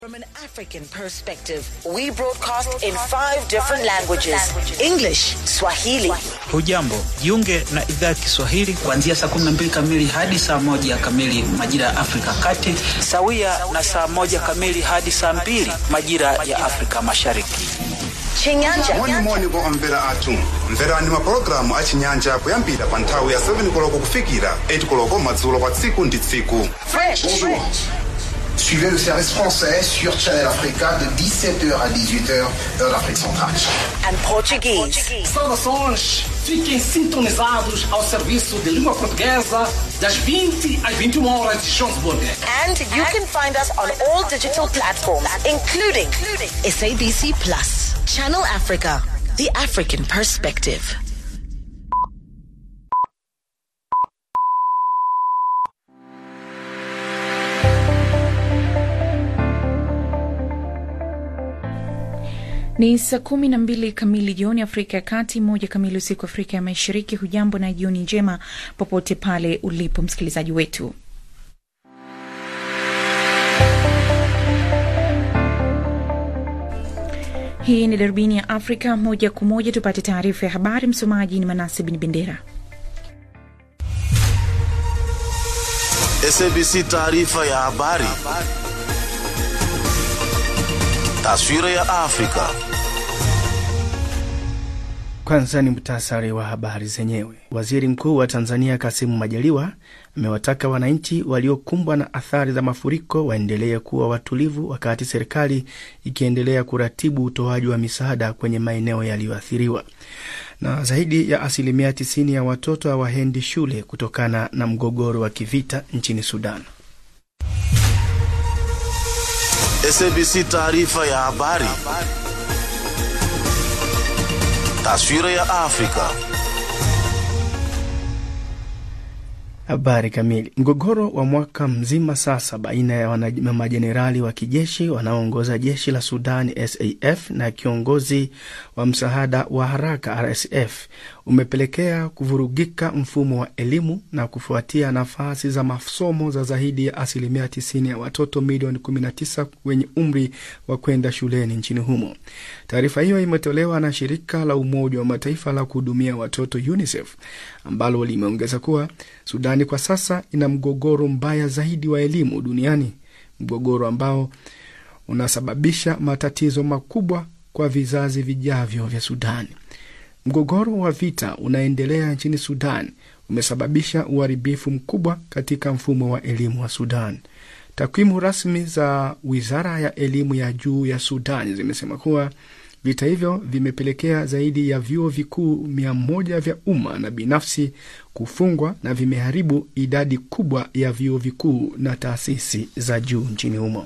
From an African perspective, we broadcast in five different languages English, Swahili, Hujambo, jiunge na idhaa ya Kiswahili kuanzia saa 12 kamili hadi saa moja kamili majira ya Afrika Kati. sawia na saa moja kamili hadi saa mbili majira ya Afrika Mashariki. Chinyanja, moni moni vo omvera athu mverani mapulogalamu a chinyanja kuyambira pa nthawi ya 7 koloko kufikira 8 koloko madzulo kwa tsiku ndi tsiku Fresh, Bonjour. Suivez le service français sur Channel Africa de 17h à 18h, heure d'Afrique centrale. and Portuguese. Saudações! Fiquem sintonizados ao serviço de língua portuguesa das 20 às 21 horas de Johannesburg. And you can find us on all digital platforms, including SABC Plus, Channel Africa, the African perspective. Ni saa kumi na mbili kamili jioni Afrika ya Kati, moja kamili usiku Afrika ya Mashariki. Hujambo na jioni njema popote pale ulipo msikilizaji wetu. Hii ni darubini ya Afrika, moja kwa moja tupate taarifa ya habari. Msomaji ni Manase Bin Bendera. SABC taarifa ya habari. Taswira ya Afrika. Kwanza ni muhtasari wa habari zenyewe. Waziri Mkuu wa Tanzania Kasimu Majaliwa amewataka wananchi waliokumbwa na athari za mafuriko waendelee kuwa watulivu wakati serikali ikiendelea kuratibu utoaji wa misaada kwenye maeneo yaliyoathiriwa. Na zaidi ya asilimia 90 ya watoto hawaendi shule kutokana na mgogoro wa kivita nchini Sudan. SABC taarifa ya habari. Taswira ya Afrika. Habari kamili. Mgogoro wa mwaka mzima sasa baina ya wana- majenerali wa kijeshi wanaoongoza jeshi la Sudan SAF na kiongozi wa msaada wa haraka RSF umepelekea kuvurugika mfumo wa elimu na kufuatia nafasi za masomo za zaidi ya asilimia 90 ya watoto milioni 19 wenye umri wa kwenda shuleni nchini humo. Taarifa hiyo imetolewa na shirika la Umoja wa Mataifa la kuhudumia watoto UNICEF ambalo limeongeza kuwa Sudani kwa sasa ina mgogoro mbaya zaidi wa elimu duniani, mgogoro ambao unasababisha matatizo makubwa kwa vizazi vijavyo vya Sudani. Mgogoro wa vita unaendelea nchini Sudan umesababisha uharibifu mkubwa katika mfumo wa elimu wa Sudan. Takwimu rasmi za wizara ya elimu ya juu ya Sudan zimesema kuwa vita hivyo vimepelekea zaidi ya vyuo vikuu mia moja vya umma na binafsi kufungwa na vimeharibu idadi kubwa ya vyuo vikuu na taasisi za juu nchini humo.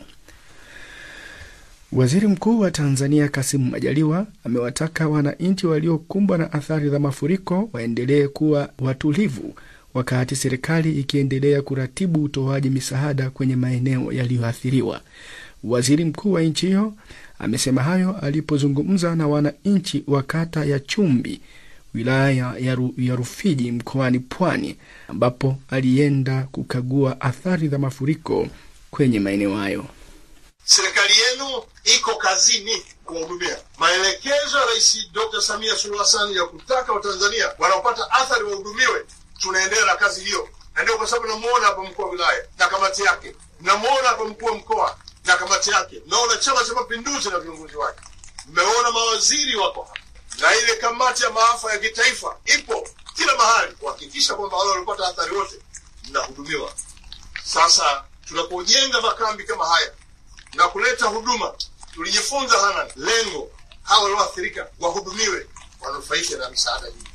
Waziri Mkuu wa Tanzania Kasimu Majaliwa amewataka wananchi waliokumbwa na athari za mafuriko waendelee kuwa watulivu wakati serikali ikiendelea kuratibu utoaji misaada kwenye maeneo yaliyoathiriwa. Waziri mkuu wa nchi hiyo amesema hayo alipozungumza na wananchi wa kata ya Chumbi wilaya ya, Ru, ya Rufiji mkoani Pwani ambapo alienda kukagua athari za mafuriko kwenye maeneo hayo. Serikali yenu iko kazini kuwahudumia. Maelekezo ya Rais Dr. Samia Suluhu Hassan ya kutaka Watanzania wanaopata athari wahudumiwe, tunaendelea na kazi hiyo, na ndio kwa sababu namuona hapa mkuu wa wilaya na kamati yake, namuona hapa mkuu wa mkoa na kamati yake, naona Chama cha Mapinduzi na viongozi wake, mmeona mawaziri wako hapa, na ile kamati ya maafa ya kitaifa ipo kila mahali kuhakikisha kwamba wale waliopata athari wote mnahudumiwa. Sasa tunapojenga makambi kama haya na kuleta huduma, tulijifunza hana lengo hawa walioathirika wahudumiwe, wanufaike na misaada hii.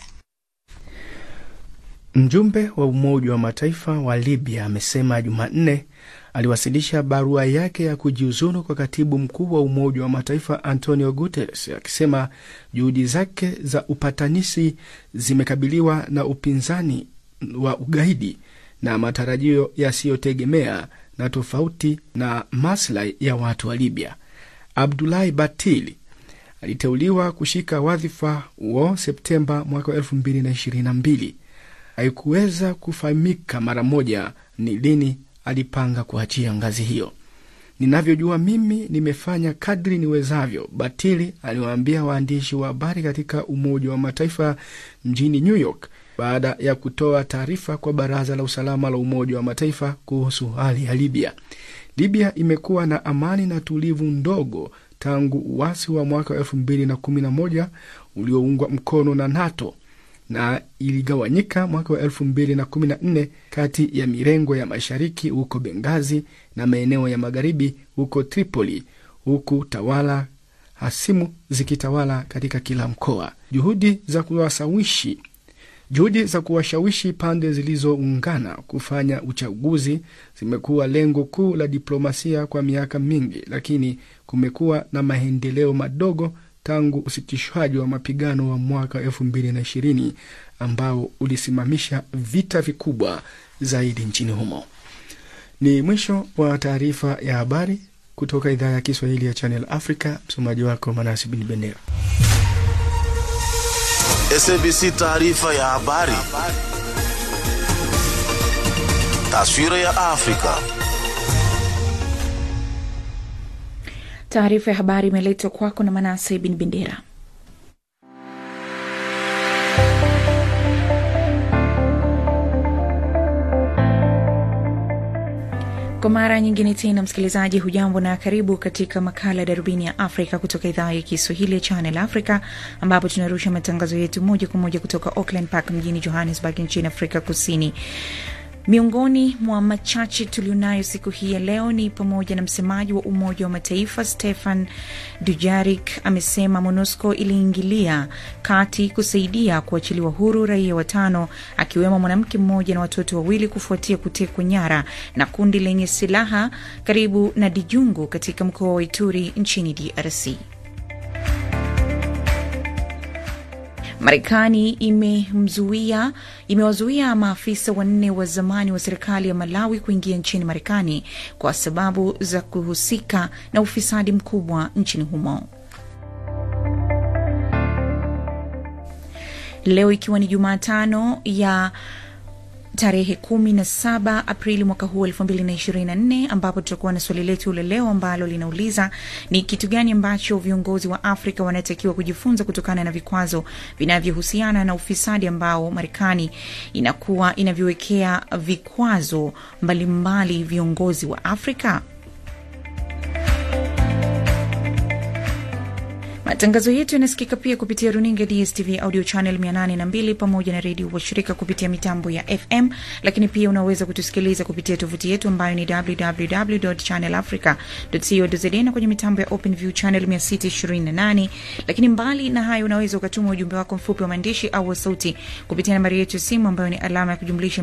Mjumbe wa Umoja wa Mataifa wa Libya amesema Jumanne aliwasilisha barua yake ya kujiuzulu kwa katibu mkuu wa Umoja wa Mataifa Antonio Guterres akisema juhudi zake za upatanishi zimekabiliwa na upinzani wa ugaidi na matarajio yasiyotegemea na tofauti na maslahi ya watu wa Libya. Abdulahi Batili aliteuliwa kushika wadhifa huo Septemba mwaka wa elfu mbili na ishirini na mbili. Haikuweza kufahamika mara moja ni lini alipanga kuachia ngazi hiyo. Ninavyojua mimi nimefanya kadri niwezavyo, Batili aliwaambia waandishi wa habari katika Umoja wa Mataifa mjini New York baada ya kutoa taarifa kwa Baraza la Usalama la Umoja wa Mataifa kuhusu hali ya Libya. Libya imekuwa na amani na tulivu ndogo tangu uasi wa mwaka wa elfu mbili na kumi na moja ulioungwa mkono na NATO na iligawanyika mwaka wa elfu mbili na kumi na nne kati ya mirengo ya mashariki huko Bengazi na maeneo ya magharibi huko Tripoli, huku tawala hasimu zikitawala katika kila mkoa. Juhudi za kuwasawishi juhudi za kuwashawishi pande zilizoungana kufanya uchaguzi zimekuwa lengo kuu la diplomasia kwa miaka mingi, lakini kumekuwa na maendeleo madogo tangu usitishwaji wa mapigano wa mwaka elfu mbili na ishirini ambao ulisimamisha vita vikubwa zaidi nchini humo. Ni mwisho wa taarifa ya habari kutoka idhaa ya Kiswahili ya Channel Africa. Msomaji wako Manasi Bin Bendera. SABC taarifa ya habari. Taswira ya Afrika. Taarifa ya habari imeletwa kwako na Manase Bin Bendera. Kwa mara nyingine tena, msikilizaji, hujambo na karibu katika makala ya darubini ya Afrika kutoka idhaa ya Kiswahili ya Channel Africa, ambapo tunarusha matangazo yetu moja kwa moja kutoka Auckland Park mjini Johannesburg nchini Afrika Kusini. Miongoni mwa machache tulionayo siku hii ya leo ni pamoja na msemaji wa Umoja wa Mataifa Stefan Dujarik amesema MONUSCO iliingilia kati kusaidia kuachiliwa huru raia watano akiwemo mwanamke mmoja na watoto wawili kufuatia kutekwa nyara na kundi lenye silaha karibu na Dijungu katika mkoa wa Ituri nchini DRC. Marekani imemzuia imewazuia maafisa wanne wa zamani wa serikali ya Malawi kuingia nchini Marekani kwa sababu za kuhusika na ufisadi mkubwa nchini humo. Leo ikiwa ni Jumatano ya tarehe kumi na saba Aprili mwaka huu elfu mbili na ishirini na nne ambapo tutakuwa na swali letu la leo ambalo linauliza ni kitu gani ambacho viongozi wa Afrika wanatakiwa kujifunza kutokana na vikwazo vinavyohusiana na ufisadi ambao Marekani inakuwa inavyowekea vikwazo mbalimbali mbali viongozi wa Afrika. Matangazo yetu yanasikika pia kupitia runinga DSTV audio channel 802 pamoja na redio washirika kupitia mitambo ya FM, lakini pia unaweza kutusikiliza kupitia tovuti yetu ambayo ni www.channelafrica.co.za na kwenye mitambo ya OpenView channel 628. Lakini mbali na hayo, unaweza ukatuma ujumbe wako mfupi wa maandishi au wa sauti kupitia nambari yetu ya simu ambayo ni alama ya kujumlisha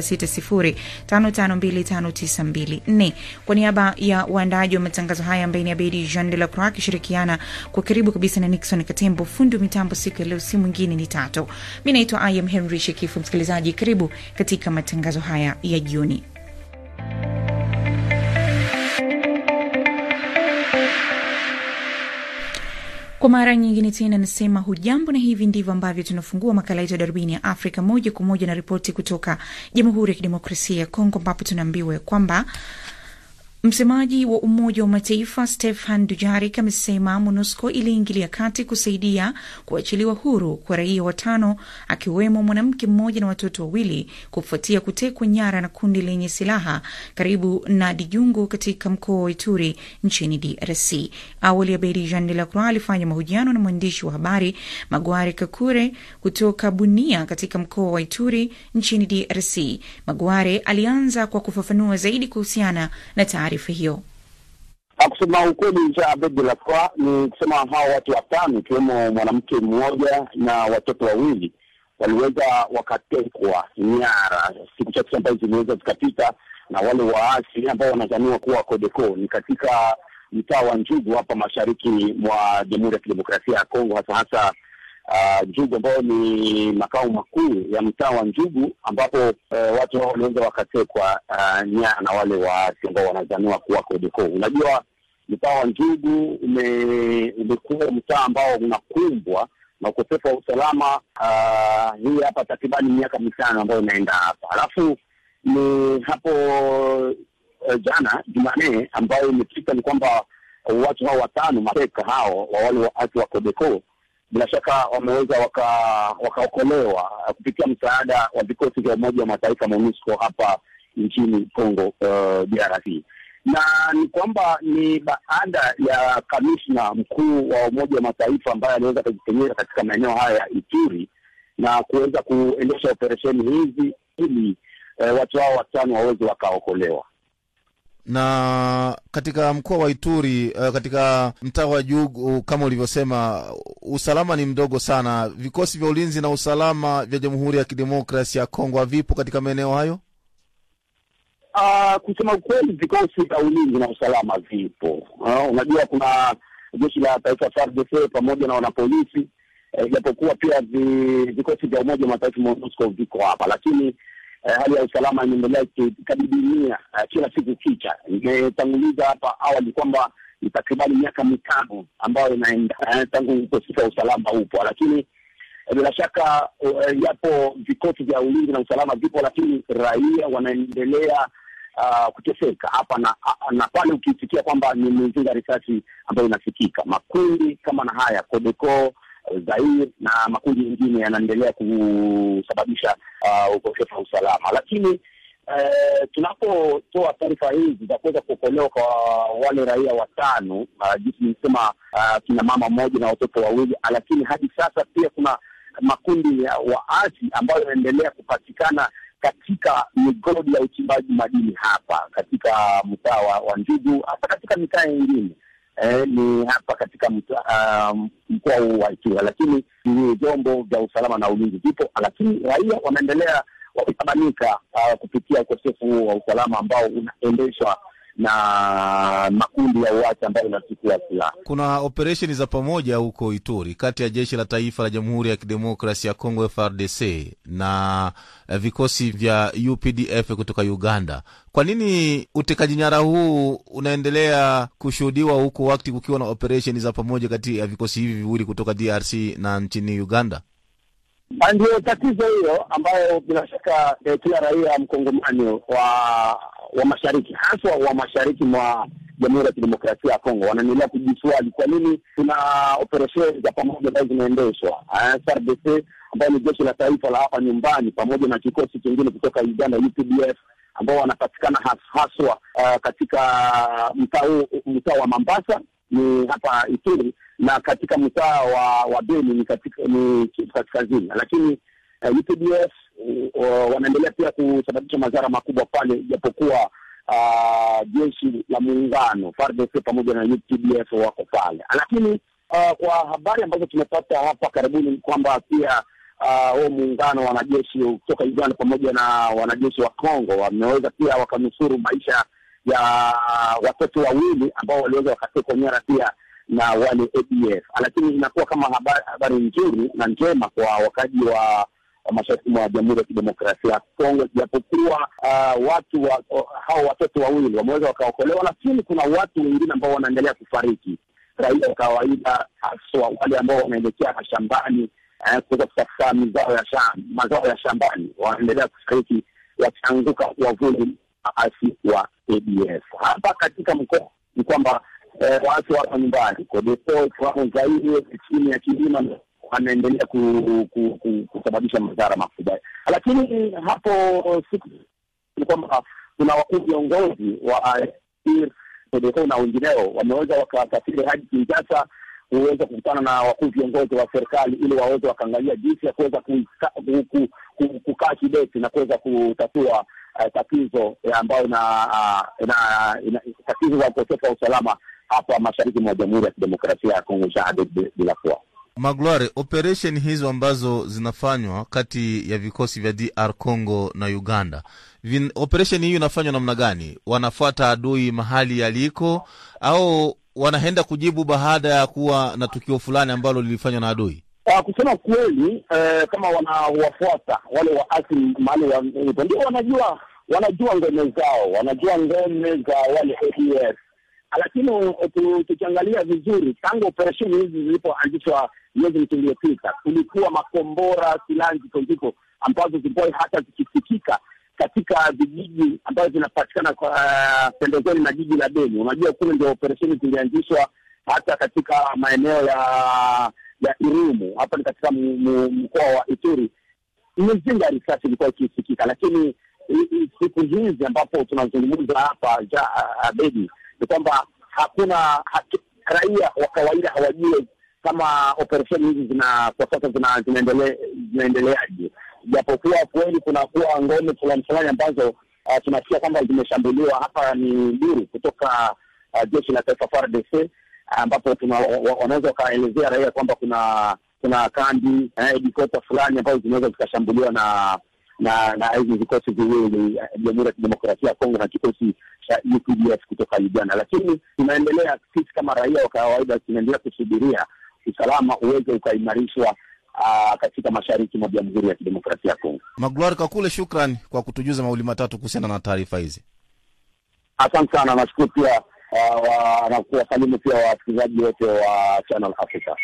2760552592. Kwa niaba ya waandaji wa matangazo haya ambaye ni Abedi Jean de la Croix akishirikiana kwa karibu kabisa na Nixon Katembo, fundi wa mitambo siku ya leo, si mwingine ni Tato. Mi naitwa I am Henry Shekifu. Msikilizaji, karibu katika matangazo haya ya jioni. Kwa mara nyingine tena nasema hujambo, na hivi ndivyo ambavyo tunafungua makala yetu ya darubini ya Afrika moja kwa moja na ripoti kutoka Jamhuri ya Kidemokrasia ya Kongo, ambapo tunaambiwa ya kwamba Msemaji wa Umoja wa Mataifa Stefan Dujarik amesema MONUSCO iliingilia kati kusaidia kuachiliwa huru kwa raia watano akiwemo mwanamke mmoja na watoto wawili kufuatia kutekwa nyara na kundi lenye silaha karibu na Dijungu katika mkoa wa Ituri nchini DRC. Awali Abedi Jean de la Croix alifanya mahojiano na mwandishi wa habari Magware Kakure kutoka Bunia katika mkoa wa Ituri nchini DRC. Magware alianza kwa kufafanua zaidi kuhusiana na taarifa hiyo. Kusema ukweli, cha Abed de la Croix ni kusema hao watu watano ikiwemo mwanamke mmoja na watoto wawili waliweza wakatekwa nyara siku chache ambazo ziliweza zikapita na wale waasi ambao wanazaniwa kuwa Codeco. Ni katika mtaa wa Njugu hapa mashariki mwa Jamhuri ya Kidemokrasia ya Kongo, hasa hasa uh, Njugu ambayo ni makao makuu ya mtaa wa Njugu ambapo uh, watu hao waliweza wakatekwa uh, nyara na wale waasi ambao wanazaniwa kuwa Codeco. Unajua, mtaa wa Njugu ume, umekuwa mtaa ambao unakumbwa na ukosefu wa usalama uh, hii hapa takribani miaka mitano ambayo inaenda hapa, alafu ni hapo uh, jana Jumanne ambayo imefika ni kwamba watu hao watano mateka hao wa wale waasi wa Codeco bila shaka wameweza waka- wakaokolewa kupitia msaada wa vikosi vya Umoja wa Mataifa MONUSCO hapa nchini Congo uh, DRC na ni kwamba ni baada ya kamishna mkuu wa Umoja wa Mataifa ambaye aliweza kujitenyeza katika maeneo haya ya Ituri na kuweza kuendesha operesheni hizi ili eh, watu hao watano waweze wakaokolewa. na katika mkoa wa Ituri uh, katika mtaa wa Jugu kama ulivyosema, usalama ni mdogo sana. Vikosi vya ulinzi na usalama vya Jamhuri ya Kidemokrasia ya Kongo havipo katika maeneo hayo. Uh, kusema ukweli vikosi vya ulinzi na usalama vipo. Uh, unajua kuna jeshi la taifa FARDC pamoja na wanapolisi eh, japokuwa pia vi- vikosi vya Umoja wa Mataifa MONUSCO viko hapa, lakini eh, hali ya usalama inaendelea ikikadidimia eh, kila siku kicha. Imetanguliza hapa awali kwamba ni takribani miaka mitano ambayo inaenda eh, tangu ukosefu wa usalama upo, lakini eh, bila shaka eh, yapo vikosi vya ulinzi na usalama vipo, lakini raia wanaendelea uh, kuteseka hapa na, na pale, ukisikia kwamba ni mizinga risasi ambayo inasikika. Makundi kama na haya Codeco, Zaire na makundi mengine yanaendelea kusababisha uh, ukosefu wa usalama, lakini eh, tunapotoa taarifa hizi za kuweza kuokolewa kwa wale raia watano uh, jinsi nilisema, uh, kina mama mmoja na watoto wawili, lakini hadi sasa pia kuna makundi ya waasi ambayo yanaendelea kupatikana katika migodi ya uchimbaji madini hapa katika mtaa wa, wa Njugu, hata katika mitaa mingine eh, ni hapa katika mtaa, um, mkoa huu wa Ituri, lakini ni vyombo vya usalama na ulinzi vipo, lakini raia wanaendelea wakitabanika uh, kupitia ukosefu huo wa usalama ambao unaendeshwa na makundi ya uasi ambayo inachukua silaha. Kuna operesheni za pamoja huko Ituri kati ya jeshi la taifa la Jamhuri ya Kidemokrasia ya Kongo FARDC na eh, vikosi vya UPDF kutoka Uganda. Kwa nini utekaji nyara huu unaendelea kushuhudiwa huko wakati kukiwa na operesheni za pamoja kati ya vikosi hivi viwili kutoka DRC na nchini Uganda? Ah, Ndio tatizo hiyo ambayo bila shaka eh, kila raia mkongomani wa wa mashariki haswa wa mashariki mwa Jamhuri ya Kidemokrasia ya Kongo wanaendelea kujiswali kwa nini kuna operesheni za pamoja ambazo zinaendeshwa Ah, FARDC ambayo ni jeshi la taifa la hapa nyumbani pamoja na kikosi kingine kutoka Uganda UPDF ambao wanapatikana has- haswa ah, katika mtaa huu mtaa wa Mambasa ni hapa Ituri na katika mtaa wa wa Beni ni katika ni Kivu Kaskazini, lakini uh, UPDF uh, wanaendelea pia kusababisha madhara makubwa pale, ijapokuwa uh, jeshi la muungano FARDC pamoja na UPDF wako pale, lakini uh, kwa habari ambazo tumepata hapa karibuni ni kwamba pia uh, huo muungano wa wanajeshi kutoka Uganda pamoja na wanajeshi wa Kongo wameweza pia wakanusuru maisha ya watoto wawili ambao waliweza wakatekwa nyara pia na wale ADF, lakini inakuwa kama habari, habari nzuri na njema kwa wakaji wa, wa mashariki mwa Jamhuri ya Kidemokrasia ya Kongo, japokuwa uh, watu wa, o- hao watoto wawili wameweza wakaokolewa, lakini kuna watu wengine ambao wanaendelea kufariki, raia wa kawaida, haswa wale ambao wanaelekea mashambani eh, kuweza kutafuta mazao ya shamba, mazao ya shambani, wanaendelea kufariki wakianguka wavuli waasi wa ADF. Hapa katika mkoa ni kwamba eh, waasi wako nyumbani Codeco wako Zaire chini ya kilima wanaendelea ku, ku, ku, kusababisha madhara makubwa, lakini hapo siku ni kwamba kuna wakuu viongozi wa IR, Codeco na wengineo wameweza wakasafiri hadi Kinshasa kuweza kukutana na wakuu viongozi wa serikali ili waweze wakaangalia jinsi ya kuweza kuika- ku- ku- ku- kukaa kidete na kuweza kutatua uh, tatizo eh, ambayo ina, uh, ina, ina tatizo za ukosefu wa usalama hapa mashariki mwa Jamhuri ya Kidemokrasia ya Kongo Jahade bila kuwa Magloire, operesheni hizo ambazo zinafanywa kati ya vikosi vya DR Congo na Uganda, vin- operesheni hiyo inafanywa namna gani? Wanafuata adui mahali yaliko, au wanaenda kujibu baada ya kuwa na tukio fulani ambalo lilifanywa na adui? Uh, kusema kweli eh, kama wanawafuata wale waasi mahali walipo, ndio wanajua wanajua ngome zao, wanajua ngome za wale ADF, lakini uh, tu- tukiangalia vizuri, tangu operesheni hizi zilipoanzishwa miezi mitatu iliyopita, kulikuwa makombora, silaha nzito nzito ambazo zilikuwa hata zikisikika katika vijiji ambazo zinapatikana kwa uh, pembezoni na jiji la Beni. Unajua kule ndio operesheni zilianzishwa hata katika maeneo ya ya Irumu, hapa ni katika mu- mu- mkoa wa Ituri. Mizinga ya risasi ilikuwa ikisikika, lakini i- i- siku hizi ambapo tunazungumza hapa ja Beni ni kwamba hakuna haki, raia wa kawaida hawajui kama operesheni hizi zina kwa sasa zina zinaendele- zinaendeleaje, japokuwa kweli kunakuwa ngome fulani fulani ambazo uh, tunasikia kwamba zimeshambuliwa. Hapa ni duru kutoka uh, jeshi la taifa FARDC ambapo tuna wa- wanaweza wakaelezea raia kwamba kuna kuna kambi eh, dikota fulani ambazo zinaweza zikashambuliwa na na na hizi vikosi viwili eh, Jamhuri ya Kidemokrasia ya Kongo na kikosi cha UPDF kutoka Uganda, lakini tunaendelea sisi kama raia wa kawaida tunaendelea kusubiria usalama uweze ukaimarishwa ah, katika mashariki mwa Jamhuri ya Kidemokrasia ya Kongo. Magloire Kakule, shukran kwa kutujuza mawili matatu kuhusiana na taarifa hizi. Asante sana, nashukuru pia ah, wa- na kuwasalimu pia wasikilizaji wote wa Channel Africa.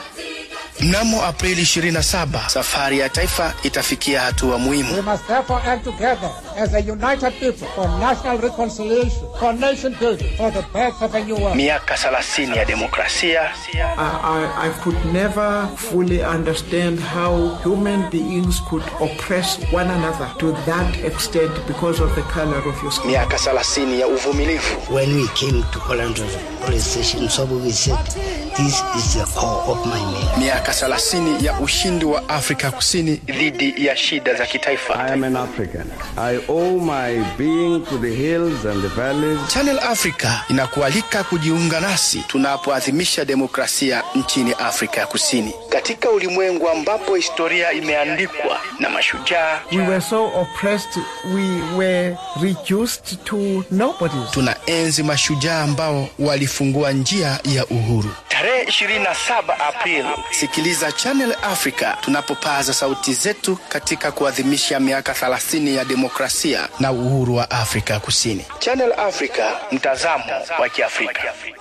Mnamo Aprili 27 safari ya taifa itafikia hatua muhimu. We must therefore act together as a united people for national reconciliation, for nation building, for the birth of a new world. Miaka 30 ya demokrasia, I, I, I could never fully understand how human beings could oppress one another to that extent because of the color of your skin. miaka 30 ya uvumilivu, When we came to Colandro police station, so we said, this is the core of my name. miaka 30 ya ushindi wa Afrika Kusini dhidi ya shida za kitaifa. I am an African. I owe my being to the hills and the valleys. Channel Africa inakualika kujiunga nasi tunapoadhimisha demokrasia nchini Afrika ya Kusini, katika ulimwengu ambapo historia imeandikwa na mashujaa. We were so oppressed, we were reduced to nobodies. Tunaenzi mashujaa ambao walifungua njia ya uhuru. Tarehe 27 Aprili, sikiliza Channel Africa tunapopaza sauti zetu katika kuadhimisha miaka 30 ya demokrasia na uhuru wa Afrika Kusini. Channel Africa, mtazamo wa Kiafrika.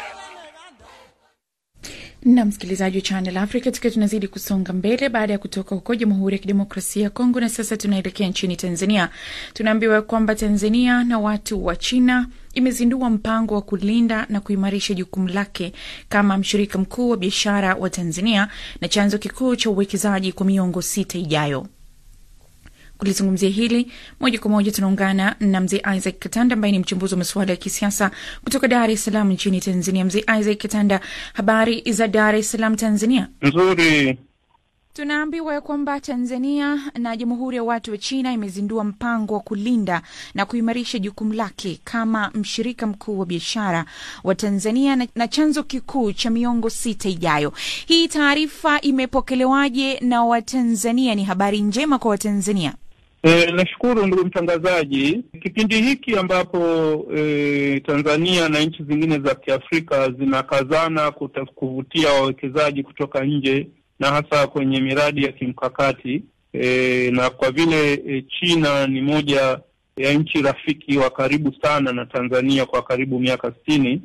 na msikilizaji wa Channel Africa, tukiwa tunazidi kusonga mbele baada ya kutoka huko Jamhuri ya Kidemokrasia ya Kongo, na sasa tunaelekea nchini Tanzania. Tunaambiwa kwamba Tanzania na watu wa China imezindua mpango wa kulinda na kuimarisha jukumu lake kama mshirika mkuu wa biashara wa Tanzania na chanzo kikuu cha uwekezaji kwa miongo sita ijayo. Kulizungumzia hili moja kwa moja tunaungana na mzee Isaac Katanda ambaye ni mchambuzi wa masuala ya kisiasa kutoka Dar es Salaam nchini Tanzania. Mzee Isaac Katanda, habari za Dar es Salaam, Tanzania? Nzuri. Tunaambiwa ya kwamba Tanzania na Jamhuri ya Watu wa China imezindua mpango wa kulinda na kuimarisha jukumu lake kama mshirika mkuu wa biashara wa Tanzania na, na chanzo kikuu cha miongo sita ijayo. Hii taarifa imepokelewaje na Watanzania? Ni habari njema kwa Watanzania? E, nashukuru ndugu mtangazaji. Kipindi hiki ambapo e, Tanzania na nchi zingine za Kiafrika zinakazana kuta- kuvutia wawekezaji kutoka nje na hasa kwenye miradi ya kimkakati e, na kwa vile e, China ni moja ya nchi rafiki wa karibu sana na Tanzania kwa karibu miaka sitini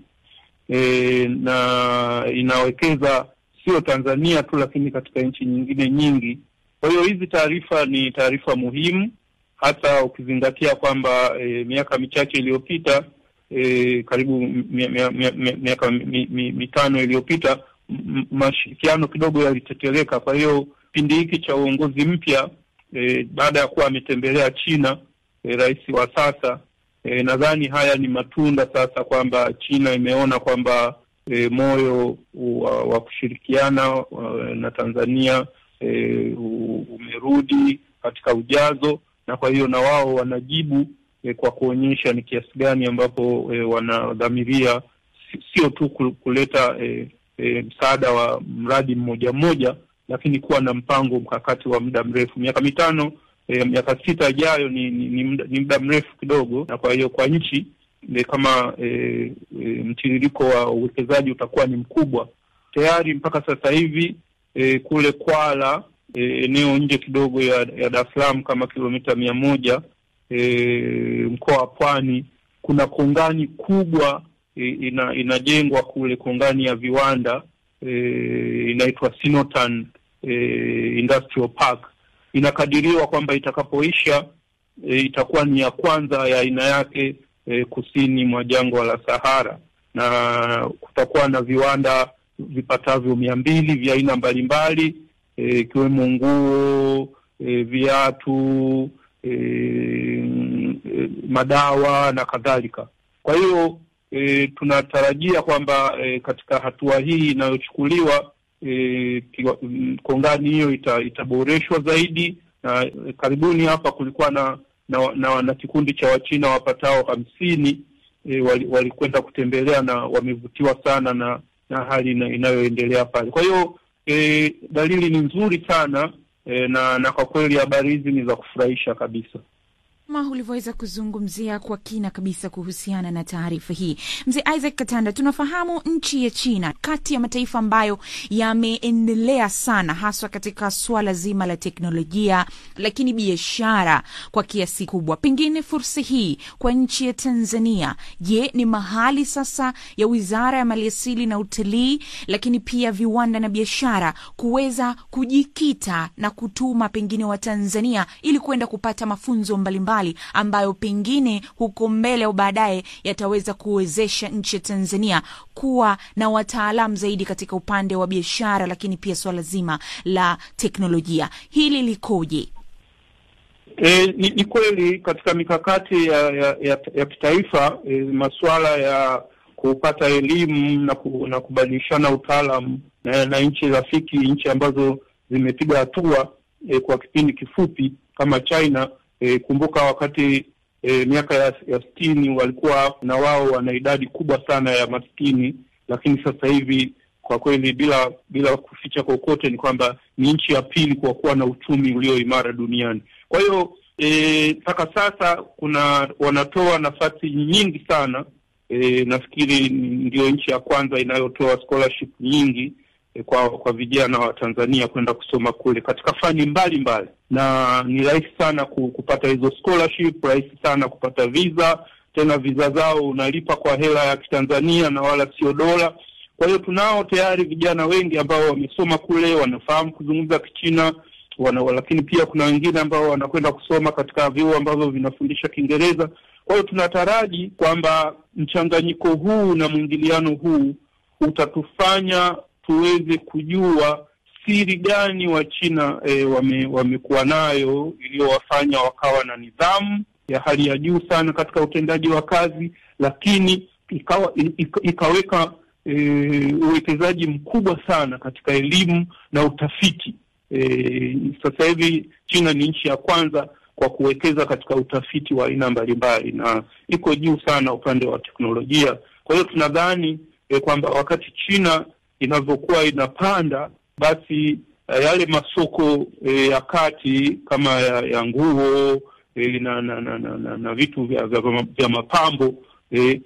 e, na inawekeza sio Tanzania tu, lakini katika nchi nyingine nyingi. Kwa hiyo hizi taarifa ni taarifa muhimu, hasa ukizingatia kwamba e, miaka michache iliyopita e, karibu mi- mi- mi- mi- miaka mi- mi- mitano iliyopita m- mashirikiano kidogo yaliteteleka. Kwa hiyo kipindi hiki cha uongozi mpya e, baada ya kuwa ametembelea China e, rais wa sasa e, nadhani haya ni matunda sasa kwamba China imeona kwamba e, moyo wa, wa kushirikiana wa, na Tanzania e, u- umerudi katika ujazo, na kwa hiyo na wao wanajibu e, kwa kuonyesha ni kiasi gani ambapo e, wanadhamiria si- sio tu ku- kuleta e, e, msaada wa mradi mmoja mmoja, lakini kuwa na mpango mkakati wa muda mrefu. Miaka mitano e, miaka sita ijayo ni, ni, ni, muda, ni muda mrefu kidogo, na kwa hiyo kwa nchi e, kama e, e, mtiririko wa uwekezaji utakuwa ni mkubwa tayari mpaka sasa hivi e, kule Kwala e, eneo nje kidogo ya, ya Dar es Salaam kama kilomita mia moja e, mkoa wa Pwani kuna kongani kubwa e, ina, inajengwa kule, kongani ya viwanda e, inaitwa Sinotan e, Industrial Park. Inakadiriwa kwamba itakapoisha e, itakuwa ni ya kwanza ya aina yake e, kusini mwa jangwa la Sahara, na kutakuwa na viwanda vipatavyo mia mbili vya aina mbalimbali ikiwemo e, nguo e, viatu e, e, madawa na kadhalika. Kwa hiyo e, tunatarajia kwamba e, katika hatua hii inayochukuliwa e, kongani hiyo ita, itaboreshwa zaidi na e, karibuni hapa kulikuwa na na, na, na kikundi cha Wachina wapatao hamsini e, walikwenda wali kutembelea na wamevutiwa sana na na hali inayoendelea pale. Kwa hiyo e, dalili ni nzuri sana e, na na kwa kweli habari hizi ni za kufurahisha kabisa kama ulivyoweza kuzungumzia kwa kina kabisa kuhusiana na taarifa hii, mzee Isaac Katanda, tunafahamu nchi ya China kati ya mataifa ambayo yameendelea sana haswa katika suala zima la teknolojia, lakini biashara kwa kiasi kubwa. Pengine fursa hii kwa nchi ya Tanzania, je, ni mahali sasa ya Wizara ya Maliasili na Utalii, lakini pia viwanda na biashara kuweza kujikita na kutuma pengine Watanzania ili kwenda kupata mafunzo mbalimbali ambayo pengine huko mbele au baadaye yataweza kuwezesha nchi ya Tanzania kuwa na wataalamu zaidi katika upande wa biashara, lakini pia swala zima la teknolojia. Hili likoje? E, ni, ni kweli katika mikakati ya ya, ya, ya kitaifa e, masuala ya kupata elimu na, ku, na kubadilishana utaalamu na, na nchi rafiki, nchi ambazo zimepiga hatua e, kwa kipindi kifupi kama China. E, kumbuka wakati e, miaka ya, ya sitini walikuwa na wao wana idadi kubwa sana ya maskini, lakini sasa hivi kwa kweli bila bila kuficha kokote ni kwamba ni nchi ya pili kwa kuwa na uchumi ulio imara duniani. Kwa hiyo mpaka e, sasa kuna wanatoa nafasi nyingi sana e, nafikiri ndio nchi ya kwanza inayotoa scholarship nyingi e, kwa kwa vijana wa Tanzania kwenda kusoma kule katika fani mbalimbali mbali. Na ni rahisi sana kupata hizo scholarship, rahisi sana kupata visa, tena visa zao unalipa kwa hela ya Kitanzania na wala sio dola. Kwa hiyo tunao tayari vijana wengi ambao wamesoma kule, wanafahamu kuzungumza Kichina wana, lakini pia kuna wengine ambao wanakwenda kusoma katika vyuo ambavyo vinafundisha Kiingereza. Kwa hiyo tunataraji kwamba mchanganyiko huu na mwingiliano huu utatufanya tuweze kujua siri gani wa China e, wame, wamekuwa nayo iliyowafanya wakawa na nidhamu ya hali ya juu sana katika utendaji wa kazi, lakini ikawa, ika, ikaweka e, uwekezaji mkubwa sana katika elimu na utafiti. E, sasa hivi China ni nchi ya kwanza kwa kuwekeza katika utafiti wa aina mbalimbali na iko juu sana upande wa teknolojia. Kwa hiyo tunadhani e, kwamba wakati China inavyokuwa inapanda basi yale masoko e, ya kati kama ya, ya nguo e, na, na, na, na, na, na vitu vya, vya, vya mapambo e,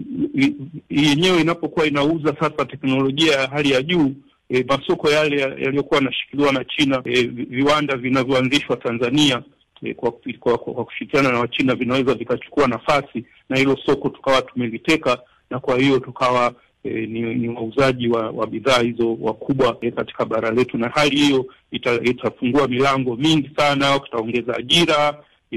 yenyewe inapokuwa inauza sasa teknolojia ya hali ya juu e, masoko yale yaliyokuwa yanashikiliwa na China e, viwanda vinavyoanzishwa Tanzania e, kwa, kwa, kwa, kwa kushirikiana na Wachina vinaweza vikachukua nafasi na hilo soko tukawa tumeliteka, na kwa hiyo tukawa E, ni, ni wauzaji wa, wa bidhaa hizo wakubwa e, katika bara letu, na hali hiyo ita, itafungua milango mingi sana, itaongeza ajira,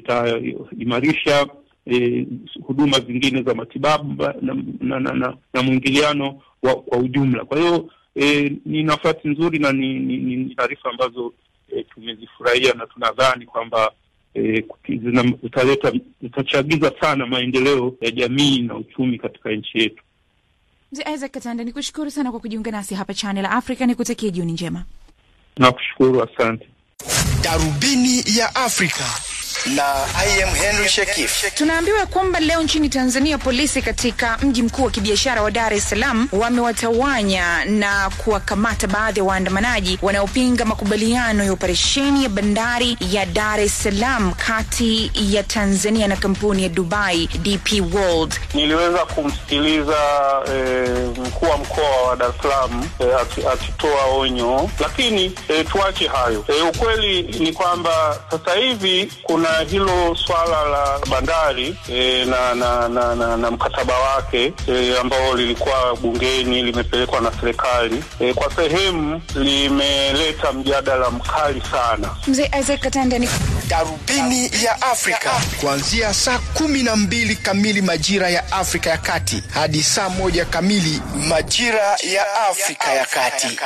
itaimarisha e, huduma zingine za matibabu na, na, na, na, na mwingiliano wa, kwa ujumla. Kwa hiyo e, ni nafasi nzuri na ni, ni, ni taarifa ambazo e, tumezifurahia na tunadhani kwamba e, zitaleta zitachagiza sana maendeleo ya jamii na uchumi katika nchi yetu. Mzee Isaac Katanda, ni kushukuru sana kwa kujiunga nasi hapa Channel Africa. Ni kutakia jioni njema. Nakushukuru, asante. Darubini ya Afrika na I am Henry Shekif. Tunaambiwa kwamba leo nchini Tanzania polisi katika mji mkuu wa kibiashara wa Dar es Salaam wamewatawanya na kuwakamata baadhi ya waandamanaji wanaopinga makubaliano ya operesheni ya bandari ya Dar es Salaam kati ya Tanzania na kampuni ya Dubai DP World. Niliweza kumsikiliza eh, mkuu wa mkoa wa Dar es Salaam eh, akitoa onyo, lakini eh, tuache hayo. Eh, ukweli ni kwamba sasa hivi kuna hilo swala la bandari e, na, na, na, na, na mkataba wake e, ambao lilikuwa bungeni limepelekwa na serikali e, kwa sehemu limeleta mjadala mkali sana. Mzee Isaac Katanda ni Darubini ya Afrika kuanzia saa kumi na mbili kamili majira ya Afrika ya Kati hadi saa moja kamili majira ya Afrika ya Kati.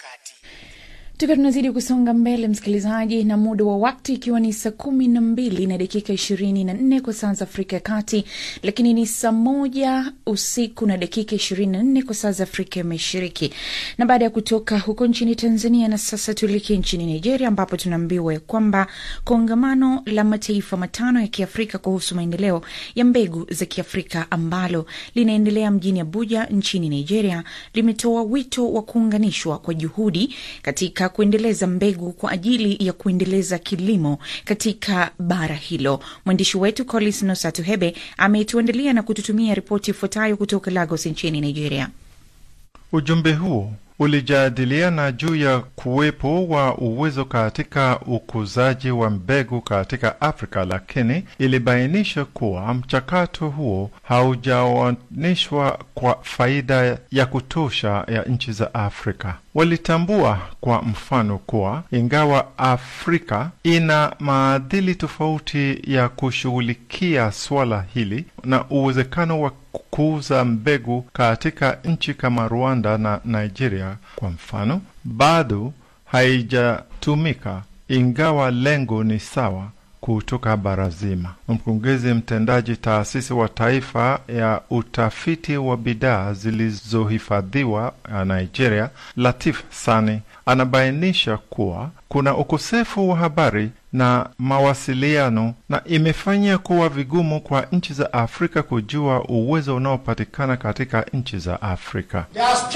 tukiwa tunazidi kusonga mbele msikilizaji na muda wa wakti ikiwa ni saa kumi na mbili na dakika ishirini na nne kwa saa za afrika ya kati lakini ni saa moja usiku na dakika ishirini na nne kwa saa za afrika ya mashariki na baada ya kutoka huko nchini tanzania na sasa tuelekee nchini nigeria ambapo tunaambiwa kwamba kongamano la mataifa matano ya kiafrika kuhusu maendeleo ya mbegu za kiafrika ambalo linaendelea mjini abuja nchini nigeria limetoa wito wa kuunganishwa kwa juhudi katika kuendeleza mbegu kwa ajili ya kuendeleza kilimo katika bara hilo. Mwandishi wetu Collins Nosatuhebe ametuandalia na kututumia ripoti ifuatayo kutoka Lagos nchini Nigeria. Ujumbe huo ulijadiliana juu ya kuwepo wa uwezo katika ukuzaji wa mbegu katika Afrika, lakini ilibainisha kuwa mchakato huo haujaoneshwa kwa faida ya kutosha ya nchi za Afrika. Walitambua kwa mfano kuwa ingawa Afrika ina maadili tofauti ya kushughulikia swala hili na uwezekano wa kuuza mbegu katika nchi kama Rwanda na Nigeria kwa mfano, bado haijatumika ingawa lengo ni sawa kutoka bara zima. Mkurugenzi mtendaji taasisi wa taifa ya utafiti wa bidhaa zilizohifadhiwa ya Nigeria, Latif Sani, anabainisha kuwa kuna ukosefu wa habari na mawasiliano na imefanya kuwa vigumu kwa nchi za Afrika kujua uwezo unaopatikana katika nchi za Afrika.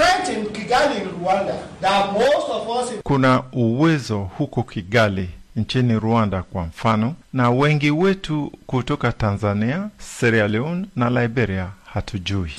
Kuna uwezo huko Kigali nchini Rwanda kwa mfano, na wengi wetu kutoka Tanzania, Sierra Leone na Liberia hatujui.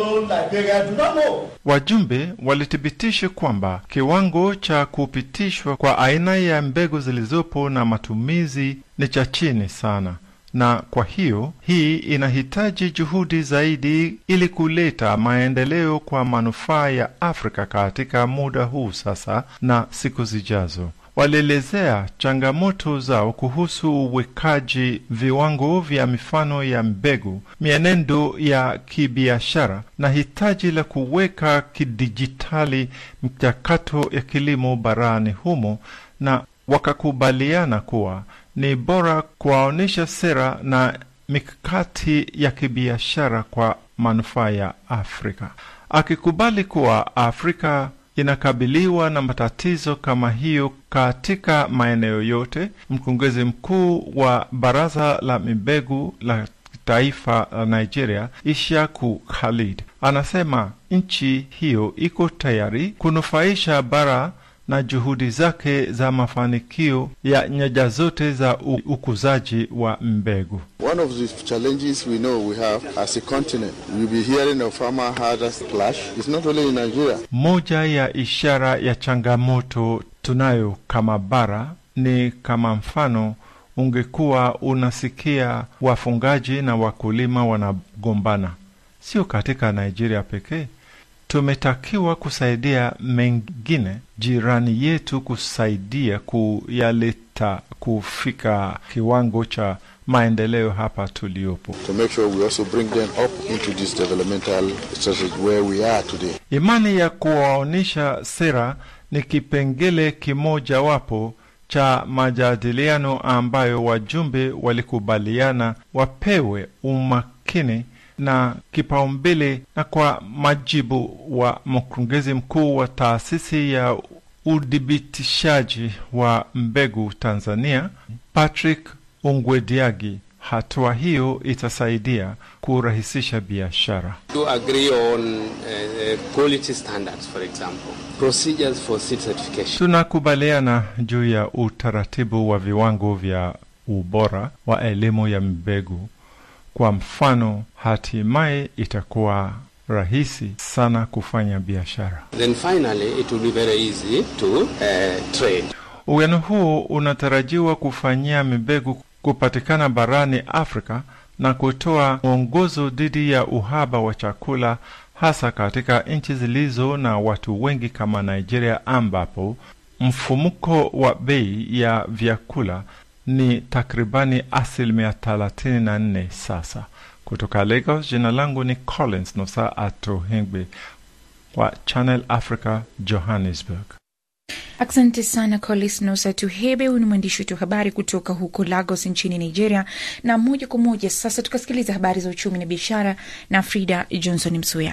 Wajumbe walithibitisha kwamba kiwango cha kupitishwa kwa aina ya mbegu zilizopo na matumizi ni cha chini sana, na kwa hiyo hii inahitaji juhudi zaidi ili kuleta maendeleo kwa manufaa ya Afrika katika muda huu sasa na siku zijazo. Walielezea changamoto zao kuhusu uwekaji viwango vya mifano ya mbegu, mienendo ya kibiashara na hitaji la kuweka kidijitali mchakato ya kilimo barani humo, na wakakubaliana kuwa ni bora kuwaonyesha sera na mikakati ya kibiashara kwa manufaa ya Afrika, akikubali kuwa Afrika inakabiliwa na matatizo kama hiyo katika maeneo yote. Mkurugenzi mkuu wa baraza la mbegu la taifa la Nigeria, Ishaku Khalid, anasema nchi hiyo iko tayari kunufaisha bara na juhudi zake za mafanikio ya nyanja zote za ukuzaji wa mbegu. One of the challenges we know we have as a continent, we'll be hearing of farmer herders clash. It's not only in Nigeria. Moja ya ishara ya changamoto tunayo kama bara ni kama mfano ungekuwa unasikia wafungaji na wakulima wanagombana, sio katika Nigeria pekee. Tumetakiwa kusaidia mengine jirani yetu kusaidia kuyaleta kufika kiwango cha maendeleo hapa tuliopo. To make sure we also bring them up into this developmental strategy where we are today. Imani ya kuwaonyesha sera ni kipengele kimojawapo cha majadiliano ambayo wajumbe walikubaliana wapewe umakini na kipaumbele na kwa majibu wa mkurugenzi mkuu wa taasisi ya udhibitishaji wa mbegu Tanzania, Patrick Ungwediagi. Hatua hiyo itasaidia kurahisisha biashara. To agree on uh, quality standards for example, procedures for seed certification. Tunakubaliana juu ya utaratibu wa viwango vya ubora wa elimu ya mbegu. Kwa mfano, hatimaye itakuwa rahisi sana kufanya biashara. Then finally it will be very easy to uh, trade. Uwiano huo unatarajiwa kufanyia mbegu kupatikana barani Afrika na kutoa mwongozo dhidi ya uhaba wa chakula hasa katika nchi zilizo na watu wengi kama Nigeria ambapo mfumuko wa bei ya vyakula ni takribani asilimia 34 sasa. Kutoka Lagos, jina langu ni Collins Nosa Atohengbe wa Channel Africa, Johannesburg. Asante sana Colis Nosa Tuhebe. Huyu ni mwandishi wetu wa habari kutoka huko Lagos nchini Nigeria. Na moja kwa moja sasa tukasikiliza habari za uchumi na biashara na Frida Johnson Msuya.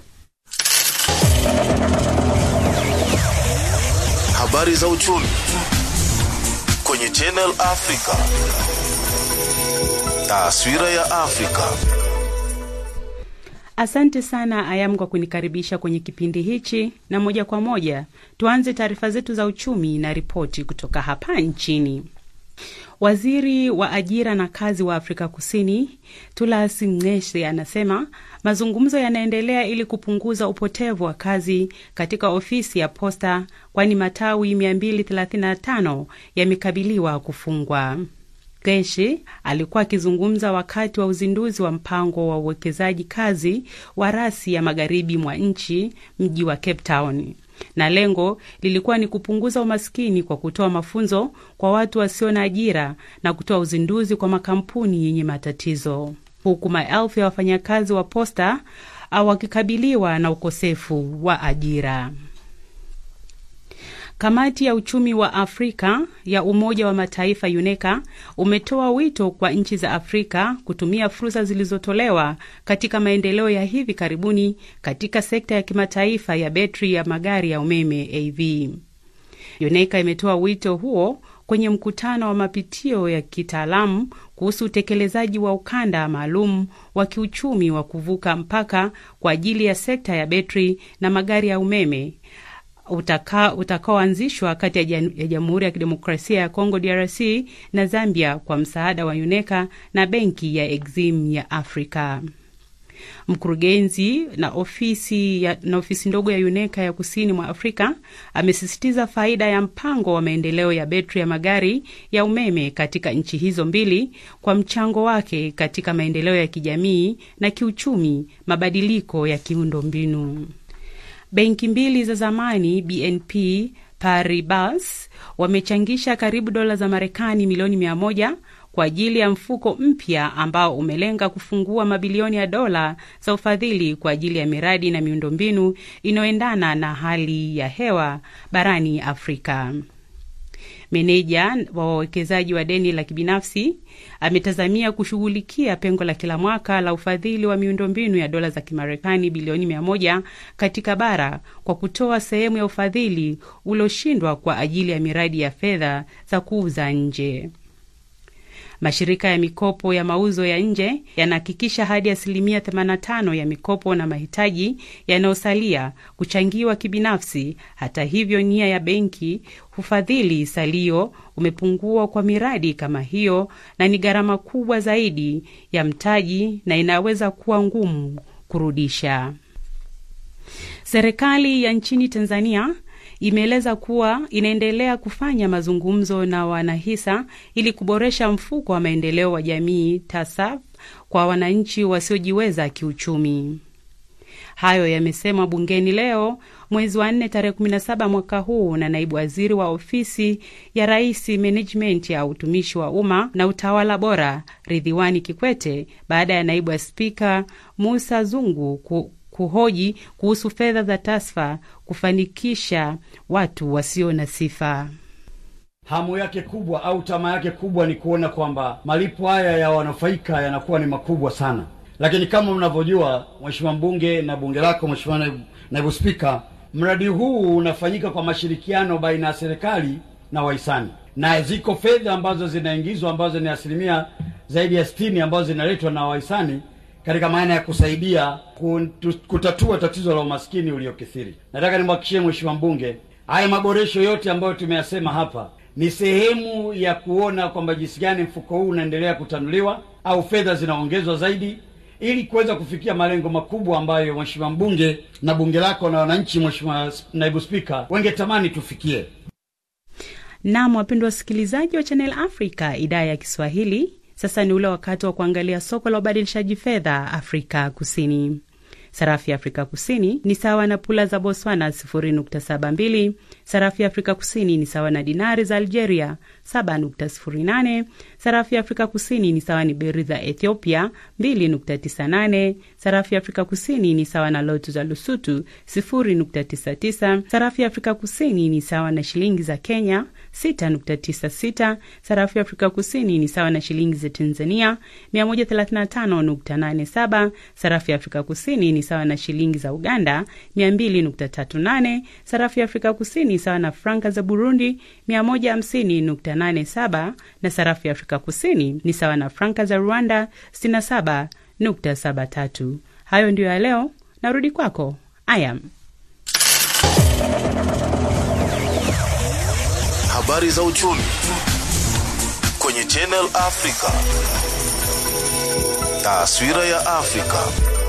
Habari za uchumi kwenye Channel Africa. Taswira ya Afrika. Asante sana Ayam kwa kunikaribisha kwenye kipindi hichi, na moja kwa moja tuanze taarifa zetu za uchumi na ripoti kutoka hapa nchini. Waziri wa ajira na kazi wa Afrika Kusini Tulas Ng'ese anasema mazungumzo yanaendelea ili kupunguza upotevu wa kazi katika ofisi ya posta, kwani matawi 235 yamekabiliwa kufungwa. Geshi alikuwa akizungumza wakati wa uzinduzi wa mpango wa uwekezaji kazi wa rasi ya magharibi mwa nchi, mji wa Cape Town, na lengo lilikuwa ni kupunguza umaskini kwa kutoa mafunzo kwa watu wasio na ajira na kutoa uzinduzi kwa makampuni yenye matatizo, huku maelfu ya wafanyakazi wa posta wakikabiliwa na ukosefu wa ajira. Kamati ya uchumi wa Afrika ya Umoja wa Mataifa UNECA umetoa wito kwa nchi za Afrika kutumia fursa zilizotolewa katika maendeleo ya hivi karibuni katika sekta ya kimataifa ya betri ya magari ya umeme AV. UNECA imetoa wito huo kwenye mkutano wa mapitio ya kitaalamu kuhusu utekelezaji wa ukanda maalum wa kiuchumi wa kuvuka mpaka kwa ajili ya sekta ya betri na magari ya umeme utakaoanzishwa kati ya Jamhuri ya Kidemokrasia ya Kongo DRC na Zambia kwa msaada wa UNECA na benki ya Exim ya Afrika. Mkurugenzi na ofisi, ya, na ofisi ndogo ya UNECA ya kusini mwa Afrika amesisitiza faida ya mpango wa maendeleo ya betri ya magari ya umeme katika nchi hizo mbili kwa mchango wake katika maendeleo ya kijamii na kiuchumi, mabadiliko ya kiundombinu. Benki mbili za zamani BNP Paribas wamechangisha karibu dola za Marekani milioni mia moja kwa ajili ya mfuko mpya ambao umelenga kufungua mabilioni ya dola za ufadhili kwa ajili ya miradi na miundombinu inayoendana na hali ya hewa barani Afrika. Meneja wa wawekezaji wa deni la kibinafsi ametazamia kushughulikia pengo la kila mwaka la ufadhili wa miundombinu ya dola za Kimarekani bilioni mia moja katika bara kwa kutoa sehemu ya ufadhili ulioshindwa kwa ajili ya miradi ya fedha za kuuza nje. Mashirika ya mikopo ya mauzo ya nje yanahakikisha hadi asilimia 85 ya mikopo na mahitaji yanayosalia kuchangiwa kibinafsi. Hata hivyo, nia ya benki hufadhili salio umepungua kwa miradi kama hiyo, na ni gharama kubwa zaidi ya mtaji na inaweza kuwa ngumu kurudisha. Serikali ya nchini Tanzania imeeleza kuwa inaendelea kufanya mazungumzo na wanahisa ili kuboresha mfuko wa maendeleo wa jamii TASAF kwa wananchi wasiojiweza kiuchumi. Hayo yamesemwa bungeni leo mwezi wa nne tarehe 17 mwaka huu na naibu waziri wa ofisi ya rais management ya utumishi wa umma na utawala bora Ridhiwani Kikwete baada ya naibu wa spika Musa Zungu ku kuhoji kuhusu fedha za TASFA kufanikisha watu wasio na sifa. Hamu yake kubwa au tamaa yake kubwa ni kuona kwamba malipo haya ya wanufaika yanakuwa ni makubwa sana, lakini kama mnavyojua, Mheshimiwa mbunge na bunge lako, Mheshimiwa naibu, naibu spika, mradi huu unafanyika kwa mashirikiano baina ya serikali na wahisani, na ziko fedha ambazo zinaingizwa ambazo ni asilimia zaidi ya sitini ambazo zinaletwa na wahisani katika maana ya kusaidia kutatua tatizo la umaskini uliokithiri. Nataka nimhakikishie Mheshimiwa mbunge, haya maboresho yote ambayo tumeyasema hapa ni sehemu ya kuona kwamba jinsi gani mfuko huu unaendelea kutanuliwa au fedha zinaongezwa zaidi ili kuweza kufikia malengo makubwa ambayo Mheshimiwa mbunge na bunge lako na wananchi, Mheshimiwa naibu spika, wengetamani tufikie. Nam, wapendwa wasikilizaji wa Channel Africa idhaa ya Kiswahili, sasa ni ule wakati wa kuangalia soko la ubadilishaji fedha Afrika Kusini. Sarafu ya Afrika Kusini ni sawa na pula za Botswana 0.72. Sarafu ya Afrika Kusini ni sawa na dinari za Algeria 7.08. Sarafu ya Afrika Kusini ni sawa ni beri za Ethiopia 2.98. Sarafu ya Afrika Kusini ni sawa na lotu za Lusutu 0.99. Sarafu ya Afrika Kusini ni sawa na shilingi za Kenya 6.96. Sarafu ya Afrika Kusini ni sawa na shilingi za Tanzania 135.87. Sarafu ya Afrika Kusini ni sawa na shilingi za Uganda 200.38. Sarafu ya Afrika Kusini ni sawa na franka za Burundi 150.87, na sarafu ya Afrika Kusini ni sawa na franka za Rwanda 67.73. Hayo ndiyo ya leo. Narudi kwako Ayam. Habari za uchumi kwenye Channel Africa. Taswira ya Afrika.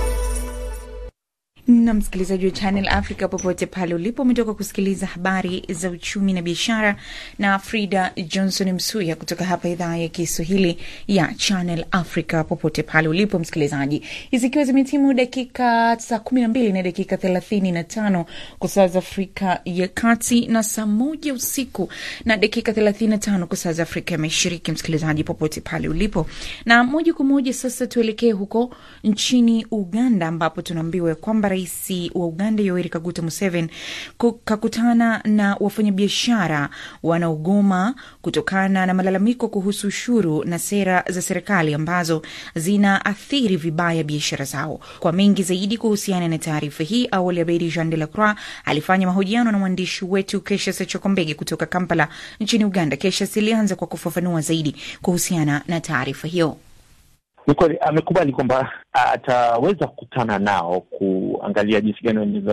na msikilizaji wa Channel Africa popote pale ulipo, umetoka kusikiliza habari za uchumi na biashara na Frida Johnson Msuya kutoka hapa idhaa ya Kiswahili ya Channel Africa popote pale ulipo msikilizaji, zikiwa zimetimu dakika saa kumi na mbili na dakika thelathini na tano kwa saa za Afrika ya Kati na saa moja usiku na dakika thelathini na tano kwa saa za Afrika ya Mashariki. Msikilizaji popote pale ulipo, na moja kwa moja sasa tuelekee huko nchini Uganda ambapo tunaambiwa kwamba rais wa Uganda Yoweri Kaguta Museveni kakutana na wafanyabiashara wanaogoma kutokana na malalamiko kuhusu ushuru na sera za serikali ambazo zinaathiri vibaya biashara zao. Kwa mengi zaidi kuhusiana na taarifa hii, awali Abedi Jean de la Croix alifanya mahojiano na mwandishi wetu Kesha Sechokombege kutoka Kampala nchini Uganda. Kesha ilianza kwa kufafanua zaidi kuhusiana na taarifa hiyo. Ni kweli amekubali kwamba ataweza kukutana nao kuangalia jinsi gani wanaweza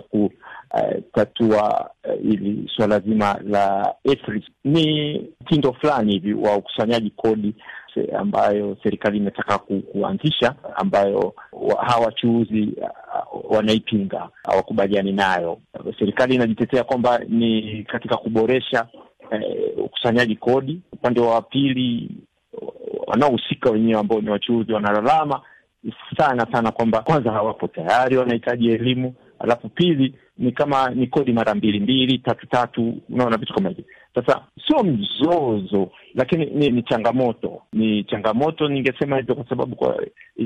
kutatua uh, hili suala zima la EFRIS. Ni mtindo fulani hivi wa ukusanyaji kodi ambayo serikali imetaka ku, kuanzisha ambayo wa, hawa wachuuzi uh, wanaipinga, hawakubaliani nayo. Serikali inajitetea kwamba ni katika kuboresha uh, ukusanyaji kodi. Upande wa pili wanaohusika wenyewe ambao ni wachuuzi wanalalama sana sana kwamba kwanza hawapo tayari, wanahitaji elimu, alafu pili ni kama ni kodi mara mbili mbili tatu tatu, unaona vitu kama hivyo. Sasa sio mzozo, lakini ni, ni changamoto, ni changamoto ningesema hivyo kwa sababu kwa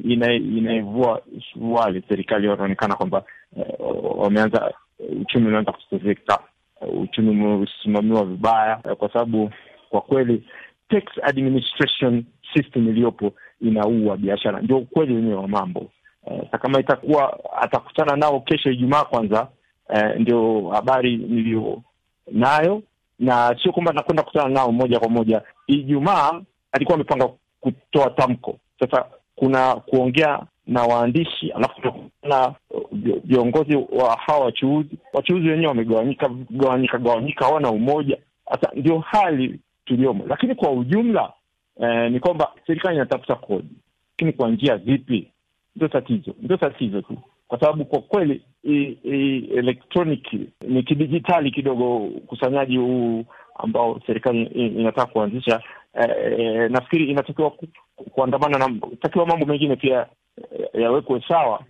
inaivua wale serikali wanaonekana kwamba eh, wameanza uchumi unaanza kutetereka, uchumi umesimamiwa vibaya, kwa sababu kwa kweli tax administration system iliyopo inaua biashara, ndio ukweli wenyewe wa mambo. Sa kama itakuwa atakutana nao kesho Ijumaa kwanza, eh, ndio habari niliyo nayo, na sio kwamba nakwenda kukutana nao moja kwa moja. Ijumaa alikuwa amepanga kutoa tamko. Sasa kuna kuongea na waandishi, alafu na viongozi wa hawa wachuuzi. Wachuuzi wenyewe wamegawanyika gawanyika gawanyika, hawana umoja. Sasa ndio hali tuliomo, lakini kwa ujumla eh, ni kwamba serikali inatafuta kodi, lakini kwa njia zipi? Ndio tatizo, ndio tatizo tu, kwa sababu kwa kweli electronic ni kidijitali kidogo ukusanyaji huu ambao serikali inataka kuanzisha. Eh, nafikiri inatakiwa ku, kuandamana na takiwa mambo mengine pia yawekwe sawa,